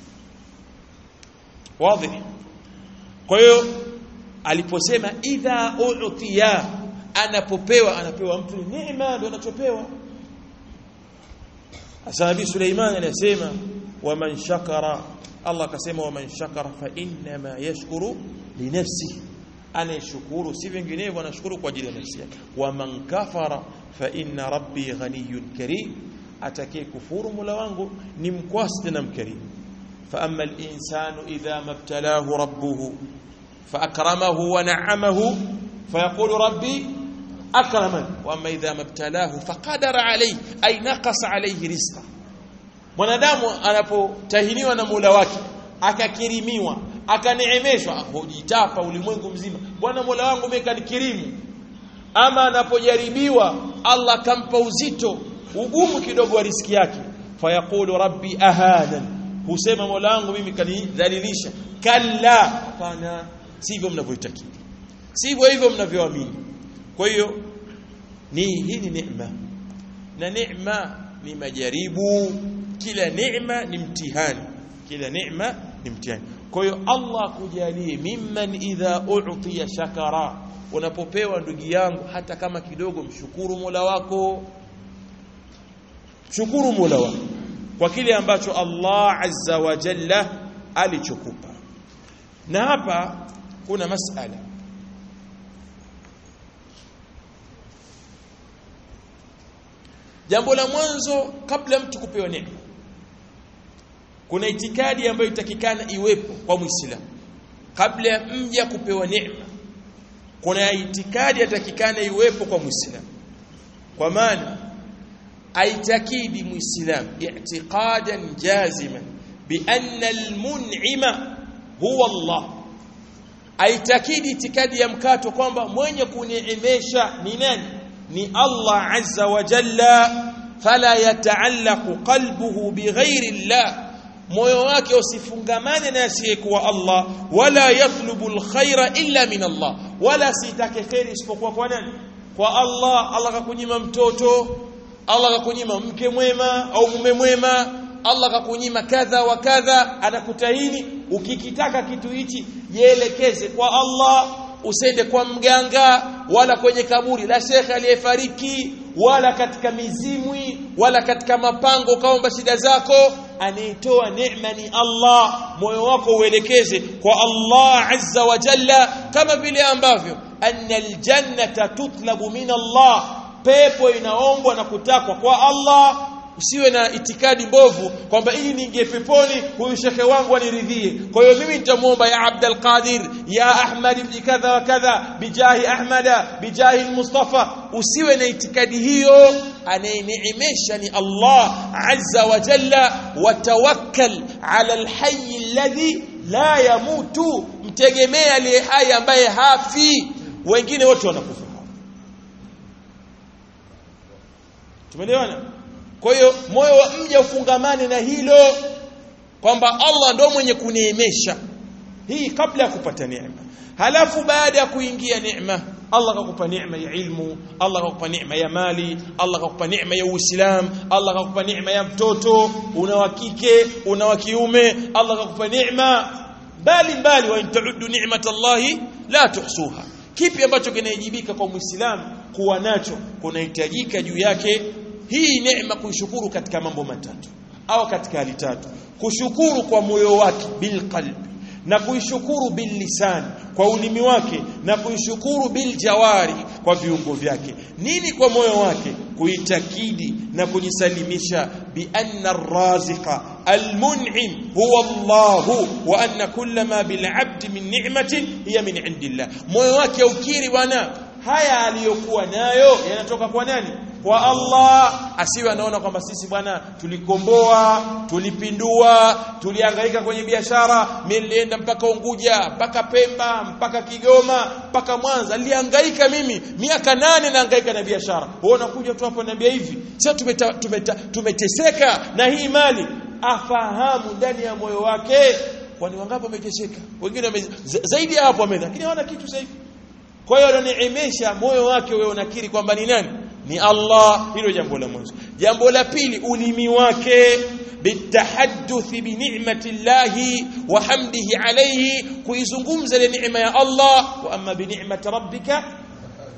wazi kwa hiyo aliposema idha u'tiya anapopewa anapewa mtu neema ndio anachopewa Asa Nabii Suleiman anasema waman shakara Allah akasema waman shakara fa inma yashkuru li nafsihi anayeshukuru si vinginevyo anashukuru kwa ajili ya nafsi yake waman kafara fa inna rabbi ghaniyyun karim atakaye kufuru mola wangu ni mkwasi na mkarimu fa amma al-insanu idha mabtalahu rabbuhu fa akramahu wa na'amahu fa yaqulu rabbi akraman wa amma idha mabtalahu faqadara alayhi ay naqasa alayhi rizqa mwanadamu anapotahiniwa na Mola wake akakirimiwa akaneemeshwa hujitapa ulimwengu mzima bwana Mola wangu mimi kanikirimu ama anapojaribiwa Allah akampa uzito ugumu kidogo wa riski yake fayaqulu rabbi ahadan husema Mola wangu mimi kanidhalilisha kalla hapana sivyo mnavyoitakidi sivyo hivyo mnavyoamini kwa hiyo ni hii ni neema na neema ni majaribu kila neema ni mtihani kila neema ni mtihani kwa hiyo Allah kujalie mimman idha u'tiya shakara unapopewa ndugu yangu hata kama kidogo mshukuru Mola wako shukuru Mola wako kwa kile ambacho Allah azza wa jalla alichokupa na hapa kuna masala jambo la mwanzo kabla mtu kupewa neema kuna itikadi ambayo itakikana iwepo kwa muislamu kabla ya mja kupewa neema kuna itikadi yatakikana iwepo kwa muislamu kwa maana aitakidi muislamu i'tiqadan jaziman bi anna almun'ima huwa Allah aitakidi itikadi ya mkato kwamba mwenye kuneemesha ni nani ni Allah azza wa jalla fala yataallaqu qalbuhu bighairi Allah moyo wake usifungamane na asiyekuwa Allah wala yatlubu alkhaira illa min Allah wala sitake khairi isipokuwa kwa nani kwa Allah Allah kakunyima mtoto Allah kakunyima mke mwema au mume mwema Allah kakunyima kadha wa kadha anakutahini ukikitaka kitu hichi jielekeze kwa Allah usende kwa mganga wala kwenye kaburi la shekhe aliyefariki wala katika mizimwi wala katika mapango kaomba shida zako anayetoa neema ni Allah moyo wako uelekeze kwa Allah azza wa jalla kama vile ambavyo anna aljannata tutlabu min Allah pepo inaombwa na kutakwa kwa Allah usiwe na itikadi mbovu kwamba ili niingie peponi huyu shekhe wangu aniridhie kwa hiyo mimi nitamuomba ya Abdul Qadir ya Ahmad ibn kadha wa kadha bijahi Ahmada bijahi Mustafa usiwe na itikadi hiyo anayeneemesha ni Allah azza wa jalla watawakkal ala alhayy alladhi la yamutu mtegemea aliye hai ambaye hafi wengine wote wanakufa tumeelewana kwa hiyo moyo wa mja ufungamane na hilo kwamba Allah ndo mwenye kuneemesha hii kabla ya kupata neema halafu baada ya kuingia neema Allah akakupa neema ya ilmu Allah akakupa neema ya mali Allah akakupa neema ya Uislamu Allah akakupa neema ya mtoto una wa kike una wa kiume Allah akakupa neema mbali mbali wa intaudu ni'matallahi la tuhsuha kipi ambacho kinahijibika kwa Muislamu kuwa nacho kunahitajika juu yake hii neema kuishukuru katika mambo matatu au katika hali tatu kushukuru kwa moyo wake bilqalbi na kuishukuru billisani kwa ulimi wake na kuishukuru biljawari kwa viungo vyake nini kwa moyo wake kuitakidi na kujisalimisha bi anna arraziqa almun'im huwa Allah wa anna kulla ma bil 'abdi min ni'matin hiya min 'indillah moyo wake ukiri bwana haya aliyokuwa nayo yanatoka kwa nani kwa Allah asiwe anaona kwamba sisi bwana tulikomboa tulipindua tulihangaika kwenye biashara mimi nilienda mpaka Unguja mpaka Pemba mpaka Kigoma mpaka Mwanza nilihangaika mimi miaka nane nahangaika na biashara wewe unakuja tu hapa niambia hivi sasa tumeta, tumeta, tumeteseka na hii mali afahamu ndani ya moyo wake kwani wangapi wameteseka wengine wame, zaidi ya hapo wamedha lakini hawana kitu sasa hivi kwa hiyo ananeemesha moyo wake wewe unakiri kwamba ni nani ni Allah hilo jambo la mwanzo jambo la pili ulimi wake bitahadduthi bi ni'mati llahi wa hamdihi alayhi kuizungumza ile neema ya Allah wa amma bi ni'mati rabbika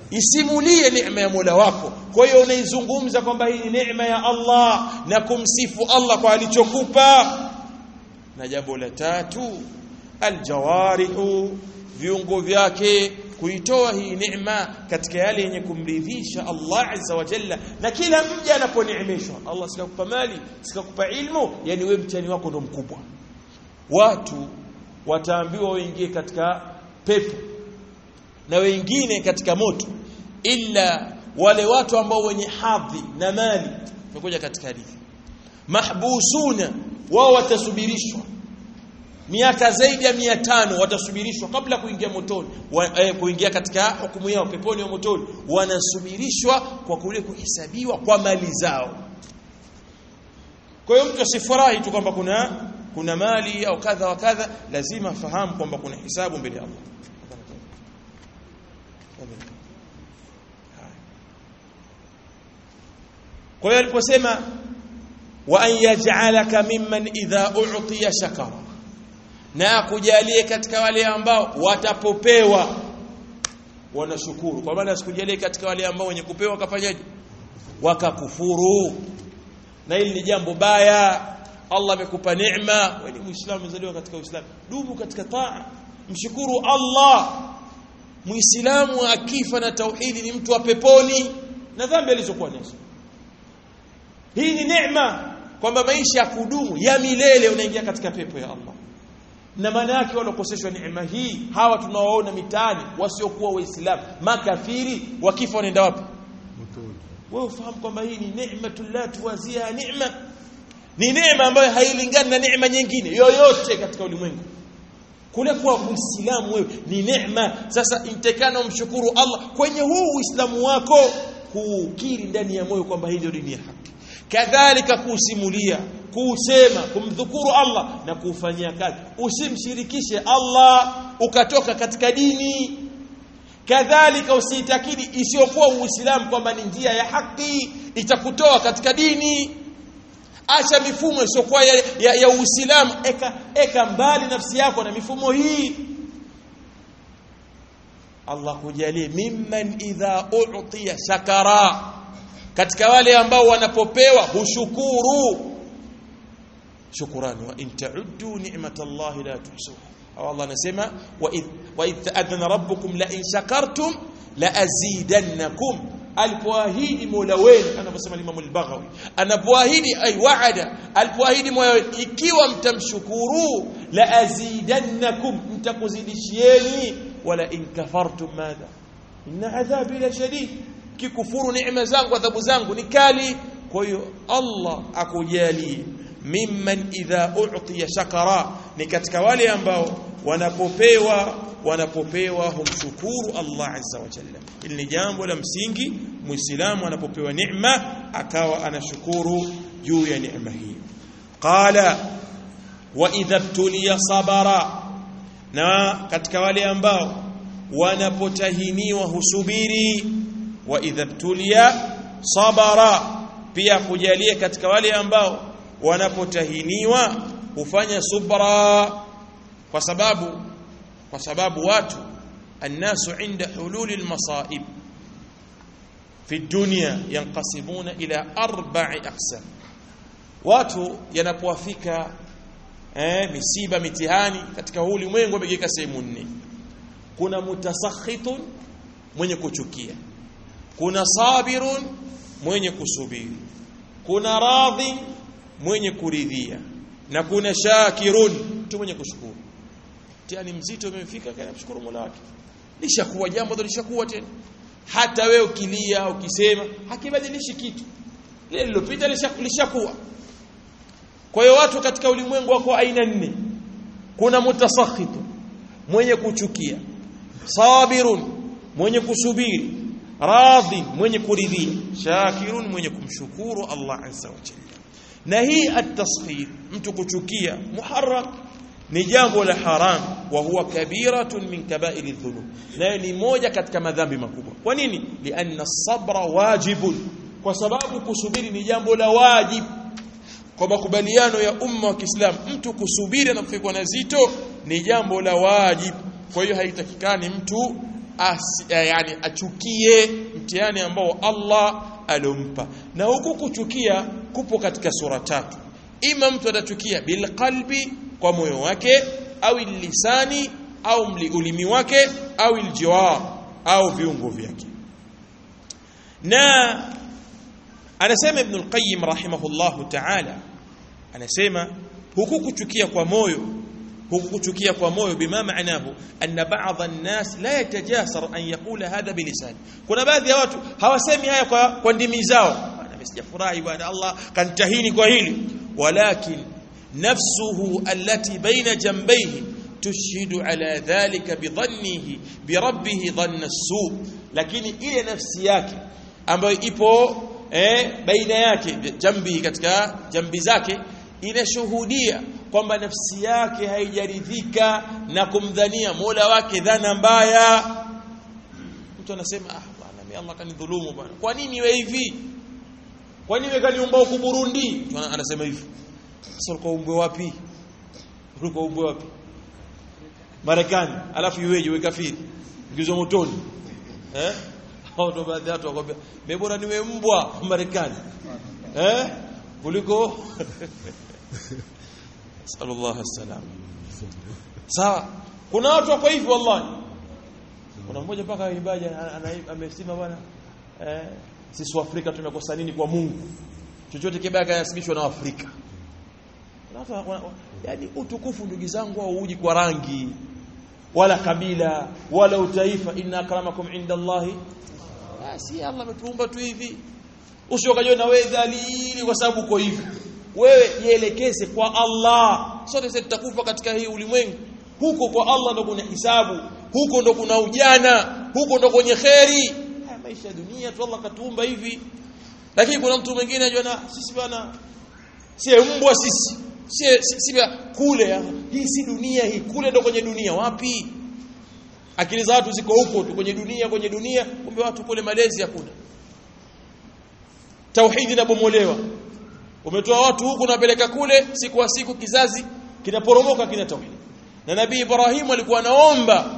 isimulie neema ya Mola wako kwa hiyo unaizungumza kwamba hii ni neema ya Allah na kumsifu Allah kwa alichokupa na jambo la tatu aljawarihu viungo vyake kuitoa hii neema katika yale yenye kumridhisha Allah azza wa jalla na kila mja anaponeemeshwa Allah sikakupa mali sikakupa ilmu yani wewe mtihani wako ndo mkubwa watu wataambiwa waingie katika pepo na wengine katika moto illa wale watu ambao wenye hadhi na mali tumekuja katika hadithi mahbusuna wao watasubirishwa miaka zaidi ya mia tano watasubirishwa kabla kuingia motoni wa, eh, kuingia katika hukumu yao peponi au motoni wanasubirishwa kwa kule kuhesabiwa kwa mali zao kwa hiyo mtu asifurahi tu kwamba kuna kuna mali au kadha wa kadha lazima afahamu kwamba kuna hisabu mbele ya Allah kwa hiyo aliposema wa an yaj'alaka mimman idha u'tiya shakara na akujalie katika wale ambao watapopewa wanashukuru kwa maana asikujalie katika wale ambao wenye kupewa wakafanyaje wakakufuru na hili ni jambo baya Allah amekupa neema wewe ni muislamu umezaliwa katika uislamu dumu katika taa mshukuru Allah muislamu akifa na tauhidi ni mtu wa peponi na dhambi alizokuwa nazo hii ni neema kwamba maisha ya kudumu ya milele unaingia katika pepo ya Allah na maana yake walokoseshwa neema hii hawa tunawaona mitaani wasiokuwa waislamu makafiri wakifa wanaenda wapi wewe ufahamu kwamba hii ni neema la tuwazia neema ni neema ambayo hailingani na neema nyingine yoyote katika ulimwengu kule kuwa muislamu wewe ni neema sasa intekana umshukuru Allah kwenye huu uislamu wako kuukiri ndani ya moyo kwamba hii ndio dini ya haki kadhalika kuusimulia kuusema kumdhukuru Allah na kuufanyia kazi usimshirikishe Allah ukatoka katika dini kadhalika usiitakidi isiyokuwa uislamu kwamba ni njia ya haki itakutoa katika dini acha mifumo isiyokuwa ya, ya, ya uislamu eka, eka mbali nafsi yako na mifumo hii Allah kujalie mimman idha u'tiya shakara katika wale ambao wanapopewa hushukuru shukrani wa in ta'uddu ni'matallahi la tuhsuha au Allah anasema wa idh wa idh ta'adhana rabbukum la in shakartum la azidannakum alipoahidi Mola wenu anaposema Imam al-Baghawi anapoahidi ay waada alipoahidi Mola wenu ikiwa mtamshukuru la azidannakum mtakuzidishieni wala in kafartum madha inna adhabi la shadid kikufuru neema zangu adhabu zangu ni kali kwa hiyo Allah akujalie mimman idha u'tiya shakara ni katika wale ambao wanapopewa wanapopewa humshukuru Allah azza wa jalla ili ni jambo la msingi muislamu anapopewa neema akawa anashukuru juu ya neema hii qala wa idha btuliya sabara na katika wale ambao wanapotahiniwa husubiri wa idha btuliya sabara pia kujalie katika wale ambao wanapotahiniwa hufanya subra kwa sababu kwa sababu watu الناس عند حلول المصائب في الدنيا ينقسمون إلى أربع أقسام watu yanapowafika eh, misiba mitihani katika huu ulimwengu wamegeka sehemu nne kuna mutasakhitun mwenye kuchukia kuna sabirun mwenye kusubiri kuna radhi mwenye kuridhia na kuna shakirun mtu mwenye kushukuru mtihani mzito umemfika kana mshukuru Mola wake lishakuwa jambo lishakuwa tena hata wewe ukilia ukisema hakibadilishi kitu lile lilopita lishakuwa kwa hiyo watu katika ulimwengu wako aina nne kuna mutasakhitu mwenye kuchukia sabirun mwenye kusubiri radhi mwenye kuridhia shakirun mwenye kumshukuru Allah azza wa jalla na hii at-tasghir mtu kuchukia muharram ni jambo la haram wa huwa kabiratun min kaba'ir adh-dhunub nayo ni moja katika madhambi makubwa kwa nini lianna sabra wajibun kwa sababu kusubiri ni jambo la wajib kwa makubaliano ya umma wa Kiislamu mtu kusubiri anapofikwa na zito ni jambo la wajib kwa hiyo haitakikani mtu as, yani achukie mtihani ambao Allah alompa na huku kuchukia kupo katika sura tatu ima mtu atachukia bilqalbi kwa moyo wake au lisani au ulimi wake au aljiwar au viungo vyake na anasema ibn al-qayyim rahimahullahu ta'ala anasema huku kuchukia kwa moyo huku kuchukia kwa moyo bima maanahu anna ba'd an-nas la yatajasar an yaqula hadha bilisani kuna baadhi ya watu hawasemi haya kwa, kwa ndimi zao bwana sijafurahi bwana Allah kantahini kwa hili walakin nafsuhu allati baina jambayhi tushhidu ala dhalika bidhannihi birabbih dhanna as-su lakini ile nafsi yake ambayo ipo eh, baina yake jambi katika jambi zake inashuhudia kwamba nafsi yake haijaridhika na kumdhania Mola wake dhana mbaya mtu anasema ah bwana mimi Allah kanidhulumu bwana kwa nini wewe hivi kwa nini wewe kaniumba huku Burundi mtu anasema hivi sasa ulikuwa umbwe wapi ulikuwa umbwe wapi Marekani alafu iweje wewe kafiri ngizwa motoni eh hao ndo baadhi ya watu wakwambia mimi bora niwe mbwa Marekani eh kuliko sallallahu alaihi sawa kuna watu wako hivyo wallahi kuna mmoja mpaka ibaja amesema bwana eh sisi Afrika tumekosa nini kwa Mungu chochote kibaya kinasibishwa na Afrika yani utukufu ndugu zangu au uji kwa rangi wala kabila wala utaifa inna akramakum inda Allahi basi Allah ametuumba tu hivi usiokajiona wewe dhalili kwa sababu uko hivi wewe jielekeze kwa Allah sote sisi tutakufa katika hii ulimwengu huko kwa Allah ndo kuna hisabu huko ndo kuna ujana huko ndo kwenye kheri haya maisha ya dunia tu Allah katuumba hivi lakini kuna mtu mwingine anajua sisi bwana si mbwa sisi si si, si kule ya. hii si dunia hii kule ndo kwenye dunia wapi akili za watu ziko huko tu kwenye dunia kwenye dunia kumbe watu kule malezi hakuna tauhidi inabomolewa umetoa watu huku unapeleka kule siku kwa siku kizazi kinaporomoka kina tauhidi na nabii Ibrahim alikuwa anaomba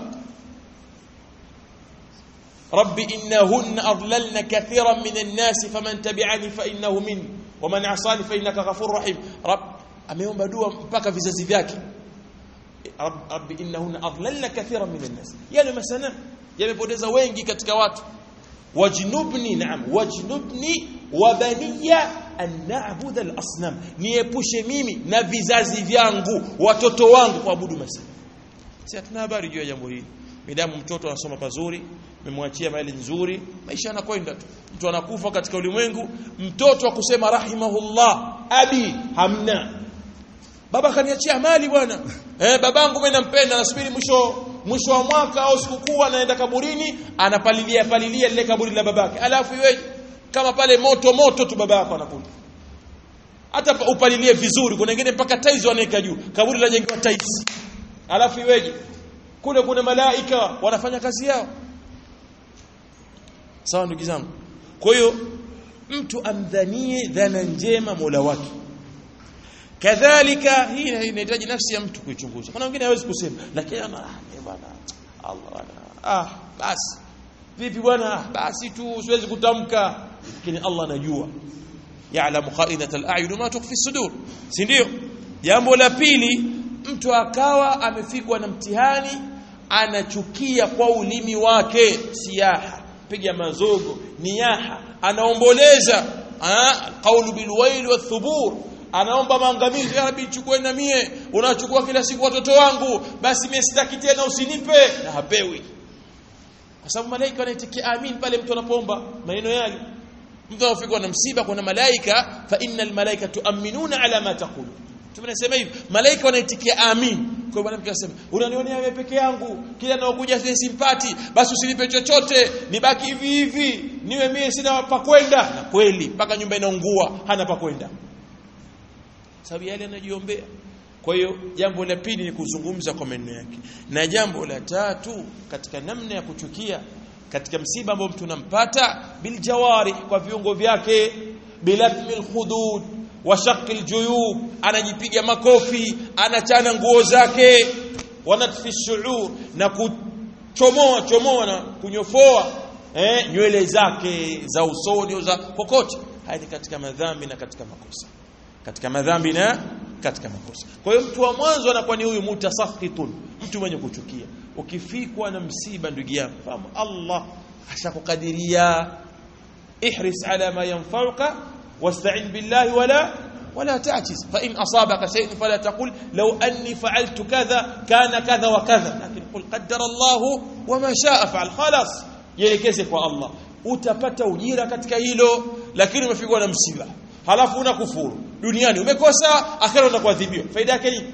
rabbi innahunna adlalna kathiran minan nas faman tabi'ani fa innahu minni waman asani fa innaka ghafurur rahim rabb ameomba dua mpaka vizazi vyake rabbi innahunna adlalna kathiran minan nas yale masana yamepoteza wengi katika watu wajnubni naam wajnubni wa baniya an na'budu al-asnam niepushe mimi na vizazi vyangu watoto wangu kuabudu masana si hatuna habari juu ya jambo hili midamu mtoto anasoma pazuri memwachia mali nzuri maisha yanakwenda tu mtu anakufa katika ulimwengu mtoto wa kusema rahimahullah abi hamna baba kaniachia mali bwana eh babangu mimi nampenda nasubiri mwisho mwisho wa mwaka au sikukuu anaenda kaburini anapalilia palilia lile kaburi la babake alafu iweje kama pale moto moto tu baba yako anakuja hata upalilie vizuri kuna wengine mpaka taizi wanaweka juu kaburi lajengewa taizi alafu iweje kule kuna malaika wanafanya kazi yao sawa ndugu zangu kwa hiyo mtu amdhanie dhana njema Mola wake kadhalika hii inahitaji nafsi ya mtu kuichunguza kuna wengine hawezi kusema lakini ana ah bwana Allah bwana ah basi vipi bwana basi tu siwezi kutamka lakini Allah anajua ya'lamu kha'inat al-a'yun ma tukhfi sudur si ndio jambo la pili mtu akawa amefikwa na mtihani anachukia kwa ulimi wake siaha piga mazogo niyaha anaomboleza qaulu bilwail wathubur anaomba maangamizi ya rabbi chukue na mie unachukua kila siku watoto wangu basi mimi sitaki tena usinipe na hapewi kwa sababu malaika wanaitikia amin pale mtu anapoomba maneno yale mtu anafikwa na msiba kuna malaika fa innal malaika tuaminuna ala ma taqulu tunasema hivi malaika wanaitikia amin kwa bwana mke anasema unanionea wewe peke yangu kila naokuja simpati basi usinipe chochote nibaki hivi hivi niwe mimi sina pa kwenda na kweli mpaka nyumba inaungua hana pa kwenda sababu yale anajiombea kwa hiyo jambo la pili ni kuzungumza kwa maneno yake na jambo la tatu katika namna ya kuchukia katika msiba ambao mtu unampata biljawari kwa viungo vyake bilatmi alkhudud wa shaqi aljuyub anajipiga makofi anachana nguo zake wanatfi shuur na chomoa chomoa na kunyofoa eh, nywele zake za usoni au za kokote haya ni katika madhambi na katika makosa katika madhambi na katika makosa kwa hiyo mtu wa mwanzo anakuwa ni huyu mutasakhitun mtu mwenye kuchukia ukifikwa na msiba ndugu yangu fahamu Allah ashakukadiria ihris ala ma yanfa'uka wasta'in billahi wala ولا تعجز فإن أصابك شيء فلا تقل لو أني فعلت كذا كان كذا وكذا لكن قل قدر الله وما شاء فعل خلاص يelekeze kwa Allah utapata ujira katika hilo lakini umefikwa na msiba halafu unakufuru duniani umekosa akhera utakuadhibiwa faida yake nini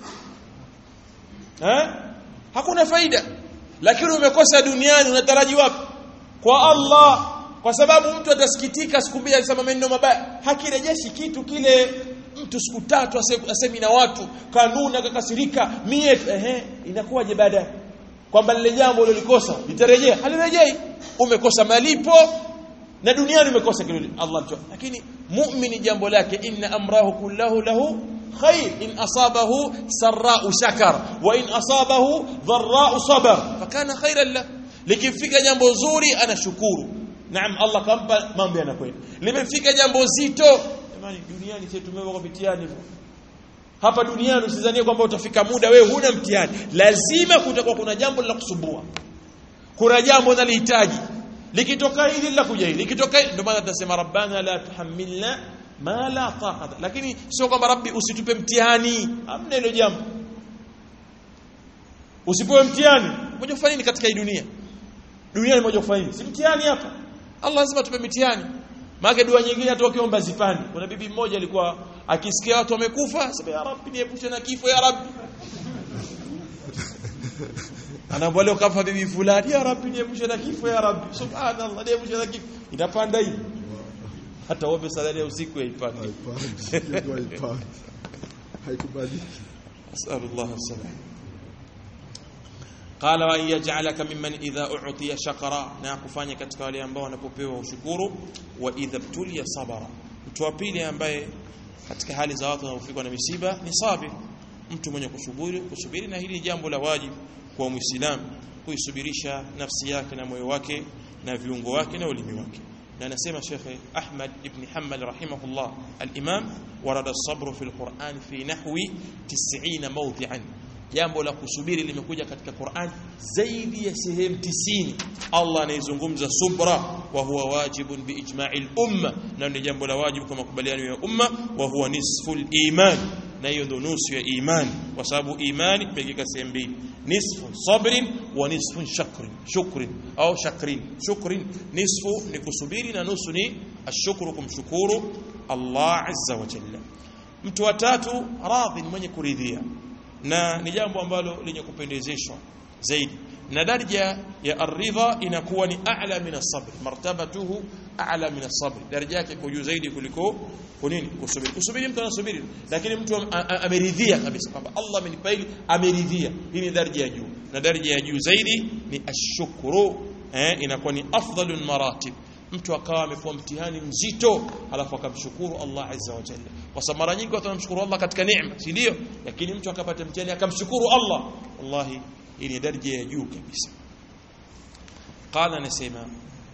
eh hakuna faida lakini umekosa duniani unataraji wapi kwa Allah kwa sababu mtu atasikitika siku mbili akisema maneno mabaya hakirejeshi kitu kile mtu siku tatu asemi na watu kanuni akakasirika mie ehe inakuwaje baadaye kwamba lile jambo ulilikosa litarejea halirejei umekosa malipo na duniani umekosa kile Allah tu lakini muumini jambo lake inna amrahu kullahu lahu khair in asabahu sarra'u shakar wa in asabahu dharra'u sabar fakana khairan lahu likifika jambo zuri anashukuru naam Allah kampa mambo yanakwenda limefika jambo zito jamani duniani sisi tumewekwa mitihani hapa duniani usidhanie kwamba utafika muda wewe huna mtihani lazima kutakuwa kuna jambo la kusumbua kuna jambo unalihitaji likitoka hili la kuja hili likitoka ndio maana tunasema rabbana la tuhammilna ma la taqata lakini sio kwamba rabbi usitupe mtihani hamna hilo jambo usipewe mtihani moja kufanya nini katika hii dunia dunia ni moja kufanya nini si mtihani hapa Allah lazima tupe mitihani maana dua nyingine hata ukiomba zipani kuna bibi mmoja alikuwa akisikia watu wamekufa sema ya rabbi niepushe na kifo ya rabbi anaambia leo kafa bibi fulani ya rabbi niepushe na kifo ya rabbi subhanallah niepushe na kifo inapanda hii hata ombe sala ya usiku haipandi haikubaliki asallallahu alaihi qala wa yaj'alaka mimman idha u'tiya shakara na kufanya katika wale ambao wanapopewa ushukuru wa idha btuliya sabara mtu wa pili ambaye katika hali za watu wanaofikwa na misiba ni sabir mtu mwenye kusubiri kusubiri na hili jambo la wajibu kwa muislamu kuisubirisha nafsi yake na moyo wake na viungo wake na ulimi wake na anasema Sheikh Ahmad ibn Hanbal rahimahullah al-Imam warada as-sabr fi al-Qur'an fi nahwi 90 mawdi'an jambo la kusubiri limekuja katika Qur'an zaidi ya sehemu 90 Allah anaizungumza subra wa huwa wajibun bi ijma'il umma na ni jambo la wajibu kwa makubaliano ya umma wa huwa nisful iman na hiyo ndo nusu ya imani kwa sababu imani imegika sehemu mbili nisfu sabrin wa nisfu shakrin shukrin au shakrin shukrin nisfu ni kusubiri na nusu ni ashukuru kumshukuru Allah azza wa jalla mtu wa tatu radhi mwenye kuridhia na ni jambo ambalo lenye kupendezeshwa zaidi na daraja ya aridha inakuwa ni a'la min as-sabr martabatuhu a'la min as-sabr daraja yake iko juu zaidi kuliko kunini kusubiri kusubiri mtu anasubiri lakini mtu ameridhia kabisa kwamba Allah amenipa hili ameridhia hii ni daraja ya juu na daraja ya juu zaidi ni ashukuru eh inakuwa ni afdalul maratib mtu akawa amefuwa mtihani mzito alafu akamshukuru Allah azza wa jalla kwa sababu mara nyingi watu wanamshukuru Allah katika neema si ndio lakini mtu akapata mtihani akamshukuru Allah wallahi hii ni daraja ya juu kabisa qala nasema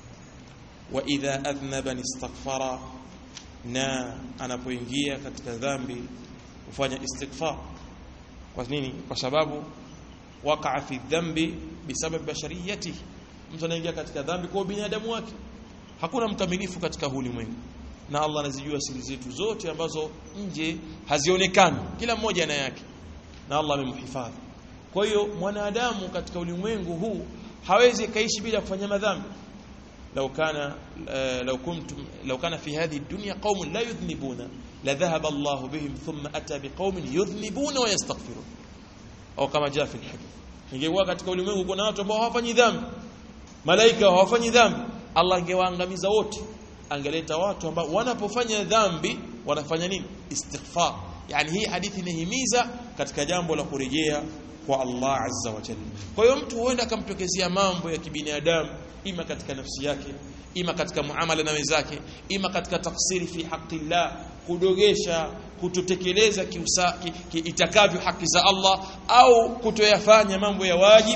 wa idha adhnaba istaghfara na anapoingia katika dhambi kufanya istighfar kwa nini kwa sababu wakaa fi dhambi bisababi bashariyati mtu anaingia katika dhambi kwa binadamu wake hakuna mkamilifu katika ulimwengu na Allah anazijua siri zetu zote ambazo nje hazionekani kila mmoja na yake na Allah amemhifadhi kwa hiyo mwanadamu katika ulimwengu huu hawezi kaishi bila kufanya madhambi لو كان لو كنت لو كان في هذه الدنيا قوم لا يذنبون لذهب الله بهم ثم اتى بقوم يذنبون ويستغفرون au kama jaa fi alhadith ingekuwa katika ulimwengu kuna watu ambao hawafanyi dhambi malaika hawafanyi dhambi Allah angewaangamiza wote angeleta watu ambao wanapofanya dhambi wanafanya nini istighfar yani hii hadithi inahimiza katika jambo la kurejea kwa Allah azza wa jalla kwa hiyo mtu huenda akamtokezea mambo ya kibinadamu ima katika nafsi yake ima katika muamala na wenzake ima katika tafsiri fi haqqillah kudogesha kutotekeleza kiusa ki, ki, itakavyo haki za Allah au kutoyafanya mambo ya wajibu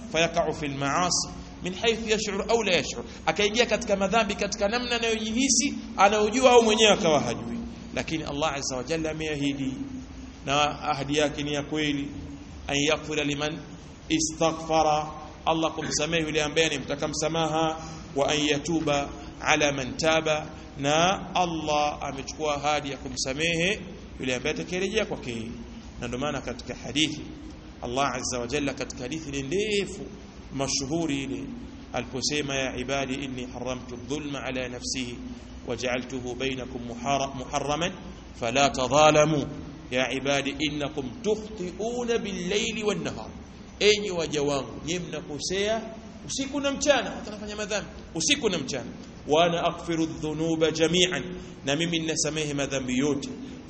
fayaqa'u fil ma'asi min haythu yash'ur au la yash'ur akaingia katika madhambi katika namna anayojihisi anayojua au mwenyewe akawa hajui lakini Allah azza wa jalla ameahidi na ahadi yake ni ya kweli an yaghfira liman istaghfara Allah kumsamehe yule ambaye anemtaka msamaha wa an yatuba ala man taba na Allah amechukua ahadi ya kumsamehe yule ambaye atakayerejea kwake na ndio maana katika hadithi Allah azza wa jalla katika hadithi ni ndefu mashuhuri ile aliposema ya ibadi inni haramtu dhulma ala nafsihi waja'altuhu bainakum muharraman fala tadhalamu ya ibadi innakum tukhti'una bil-layli wan-nahar enyi waja wangu nyinyi mnakosea usiku na mchana mtafanya madhambi usiku na mchana wa ana aghfiru dhunuba jami'an na mimi ninasamehe madhambi yote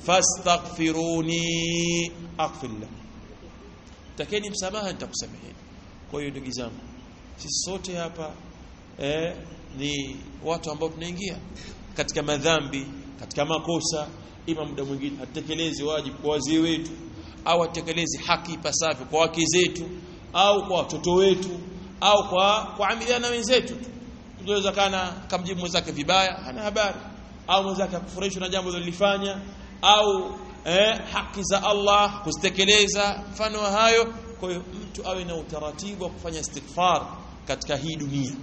fastaghfiruni aghfir lakum takeni msamaha nitakusameheni kwa hiyo ndugu zangu sisi sote hapa eh, ni watu ambao tunaingia katika madhambi katika makosa ima muda mwingine hatutekelezi wajibu kwa wazee wetu au hatutekelezi haki ipasavyo kwa wake zetu au kwa watoto wetu au kwa kuamiliana wenzetu tunaweza kana kamjibu mwenzake vibaya hana habari au mwenzake akufurahishwa na jambo lilifanya au eh, haki za Allah kuzitekeleza mfano wa hayo kwa hiyo mtu awe na utaratibu wa kufanya istighfar katika hii dunia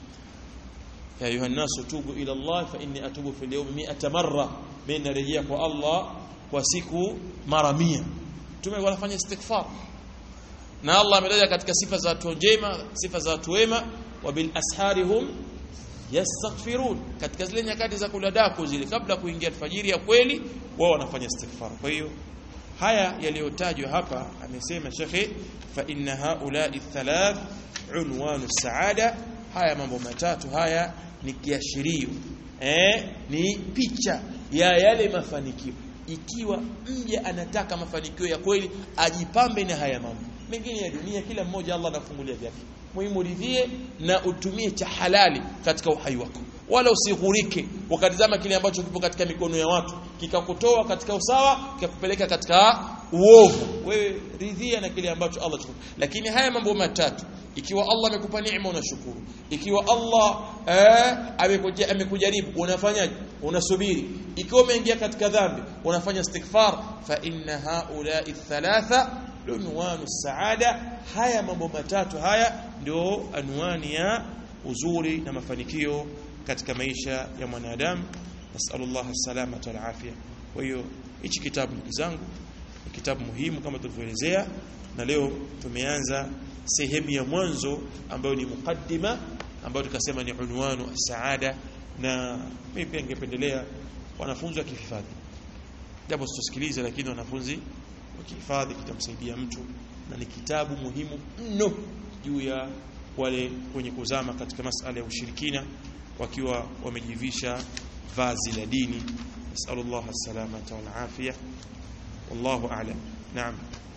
ya ayuha nasu tubu ila Allah fa inni atubu fil yawmi 100 marra mimi narejea kwa Allah kwa siku mara 100 tume wanafanya istighfar na Allah ametaja katika sifa za watu njema sifa za watu wema wa bil asharihum yastaghfirun katika zile nyakati za kula daku zile kabla kuingia alfajiri ya kweli wao wanafanya istighfar kwa hiyo haya yaliyotajwa hapa amesema shekhe fa inna haula'i thalath unwanu saada haya mambo matatu haya ni kiashirio eh ni picha ya yale mafanikio ikiwa mja anataka mafanikio ya kweli ajipambe na haya mambo mengine ya dunia kila mmoja Allah anafungulia vyake muhimu ridhie na utumie cha halali katika uhai wako wala usighurike ukatizama kile ambacho kipo katika mikono ya watu kikakutoa katika usawa kikakupeleka katika uovu wewe ridhia na kile ambacho Allah chukua lakini haya mambo matatu ikiwa Allah amekupa neema unashukuru ikiwa Allah eh, amekujaribu unafanyaje unasubiri ikiwa umeingia katika dhambi unafanya istighfar fa inna haula'i thalatha unwanu saada haya mambo matatu haya ndio anwani ya uzuri na mafanikio katika maisha ya mwanadamu nasallallahu salamata wal afia kwa hiyo hichi kitabu ndugu zangu ni kitabu muhimu kama tulivyoelezea na leo tumeanza sehemu ya mwanzo ambayo ni mukaddima ambayo tukasema ni unwanu saada na mimi pia ningependelea wanafunzi wakihifadhi japo sitosikiliza lakini wanafunzi wakihifadhi kitamsaidia mtu na ni kitabu muhimu mno juu ya wale wenye kuzama katika masala ya ushirikina wakiwa wamejivisha vazi la dini nasallallahu salamata wal afia wallahu a'lam naam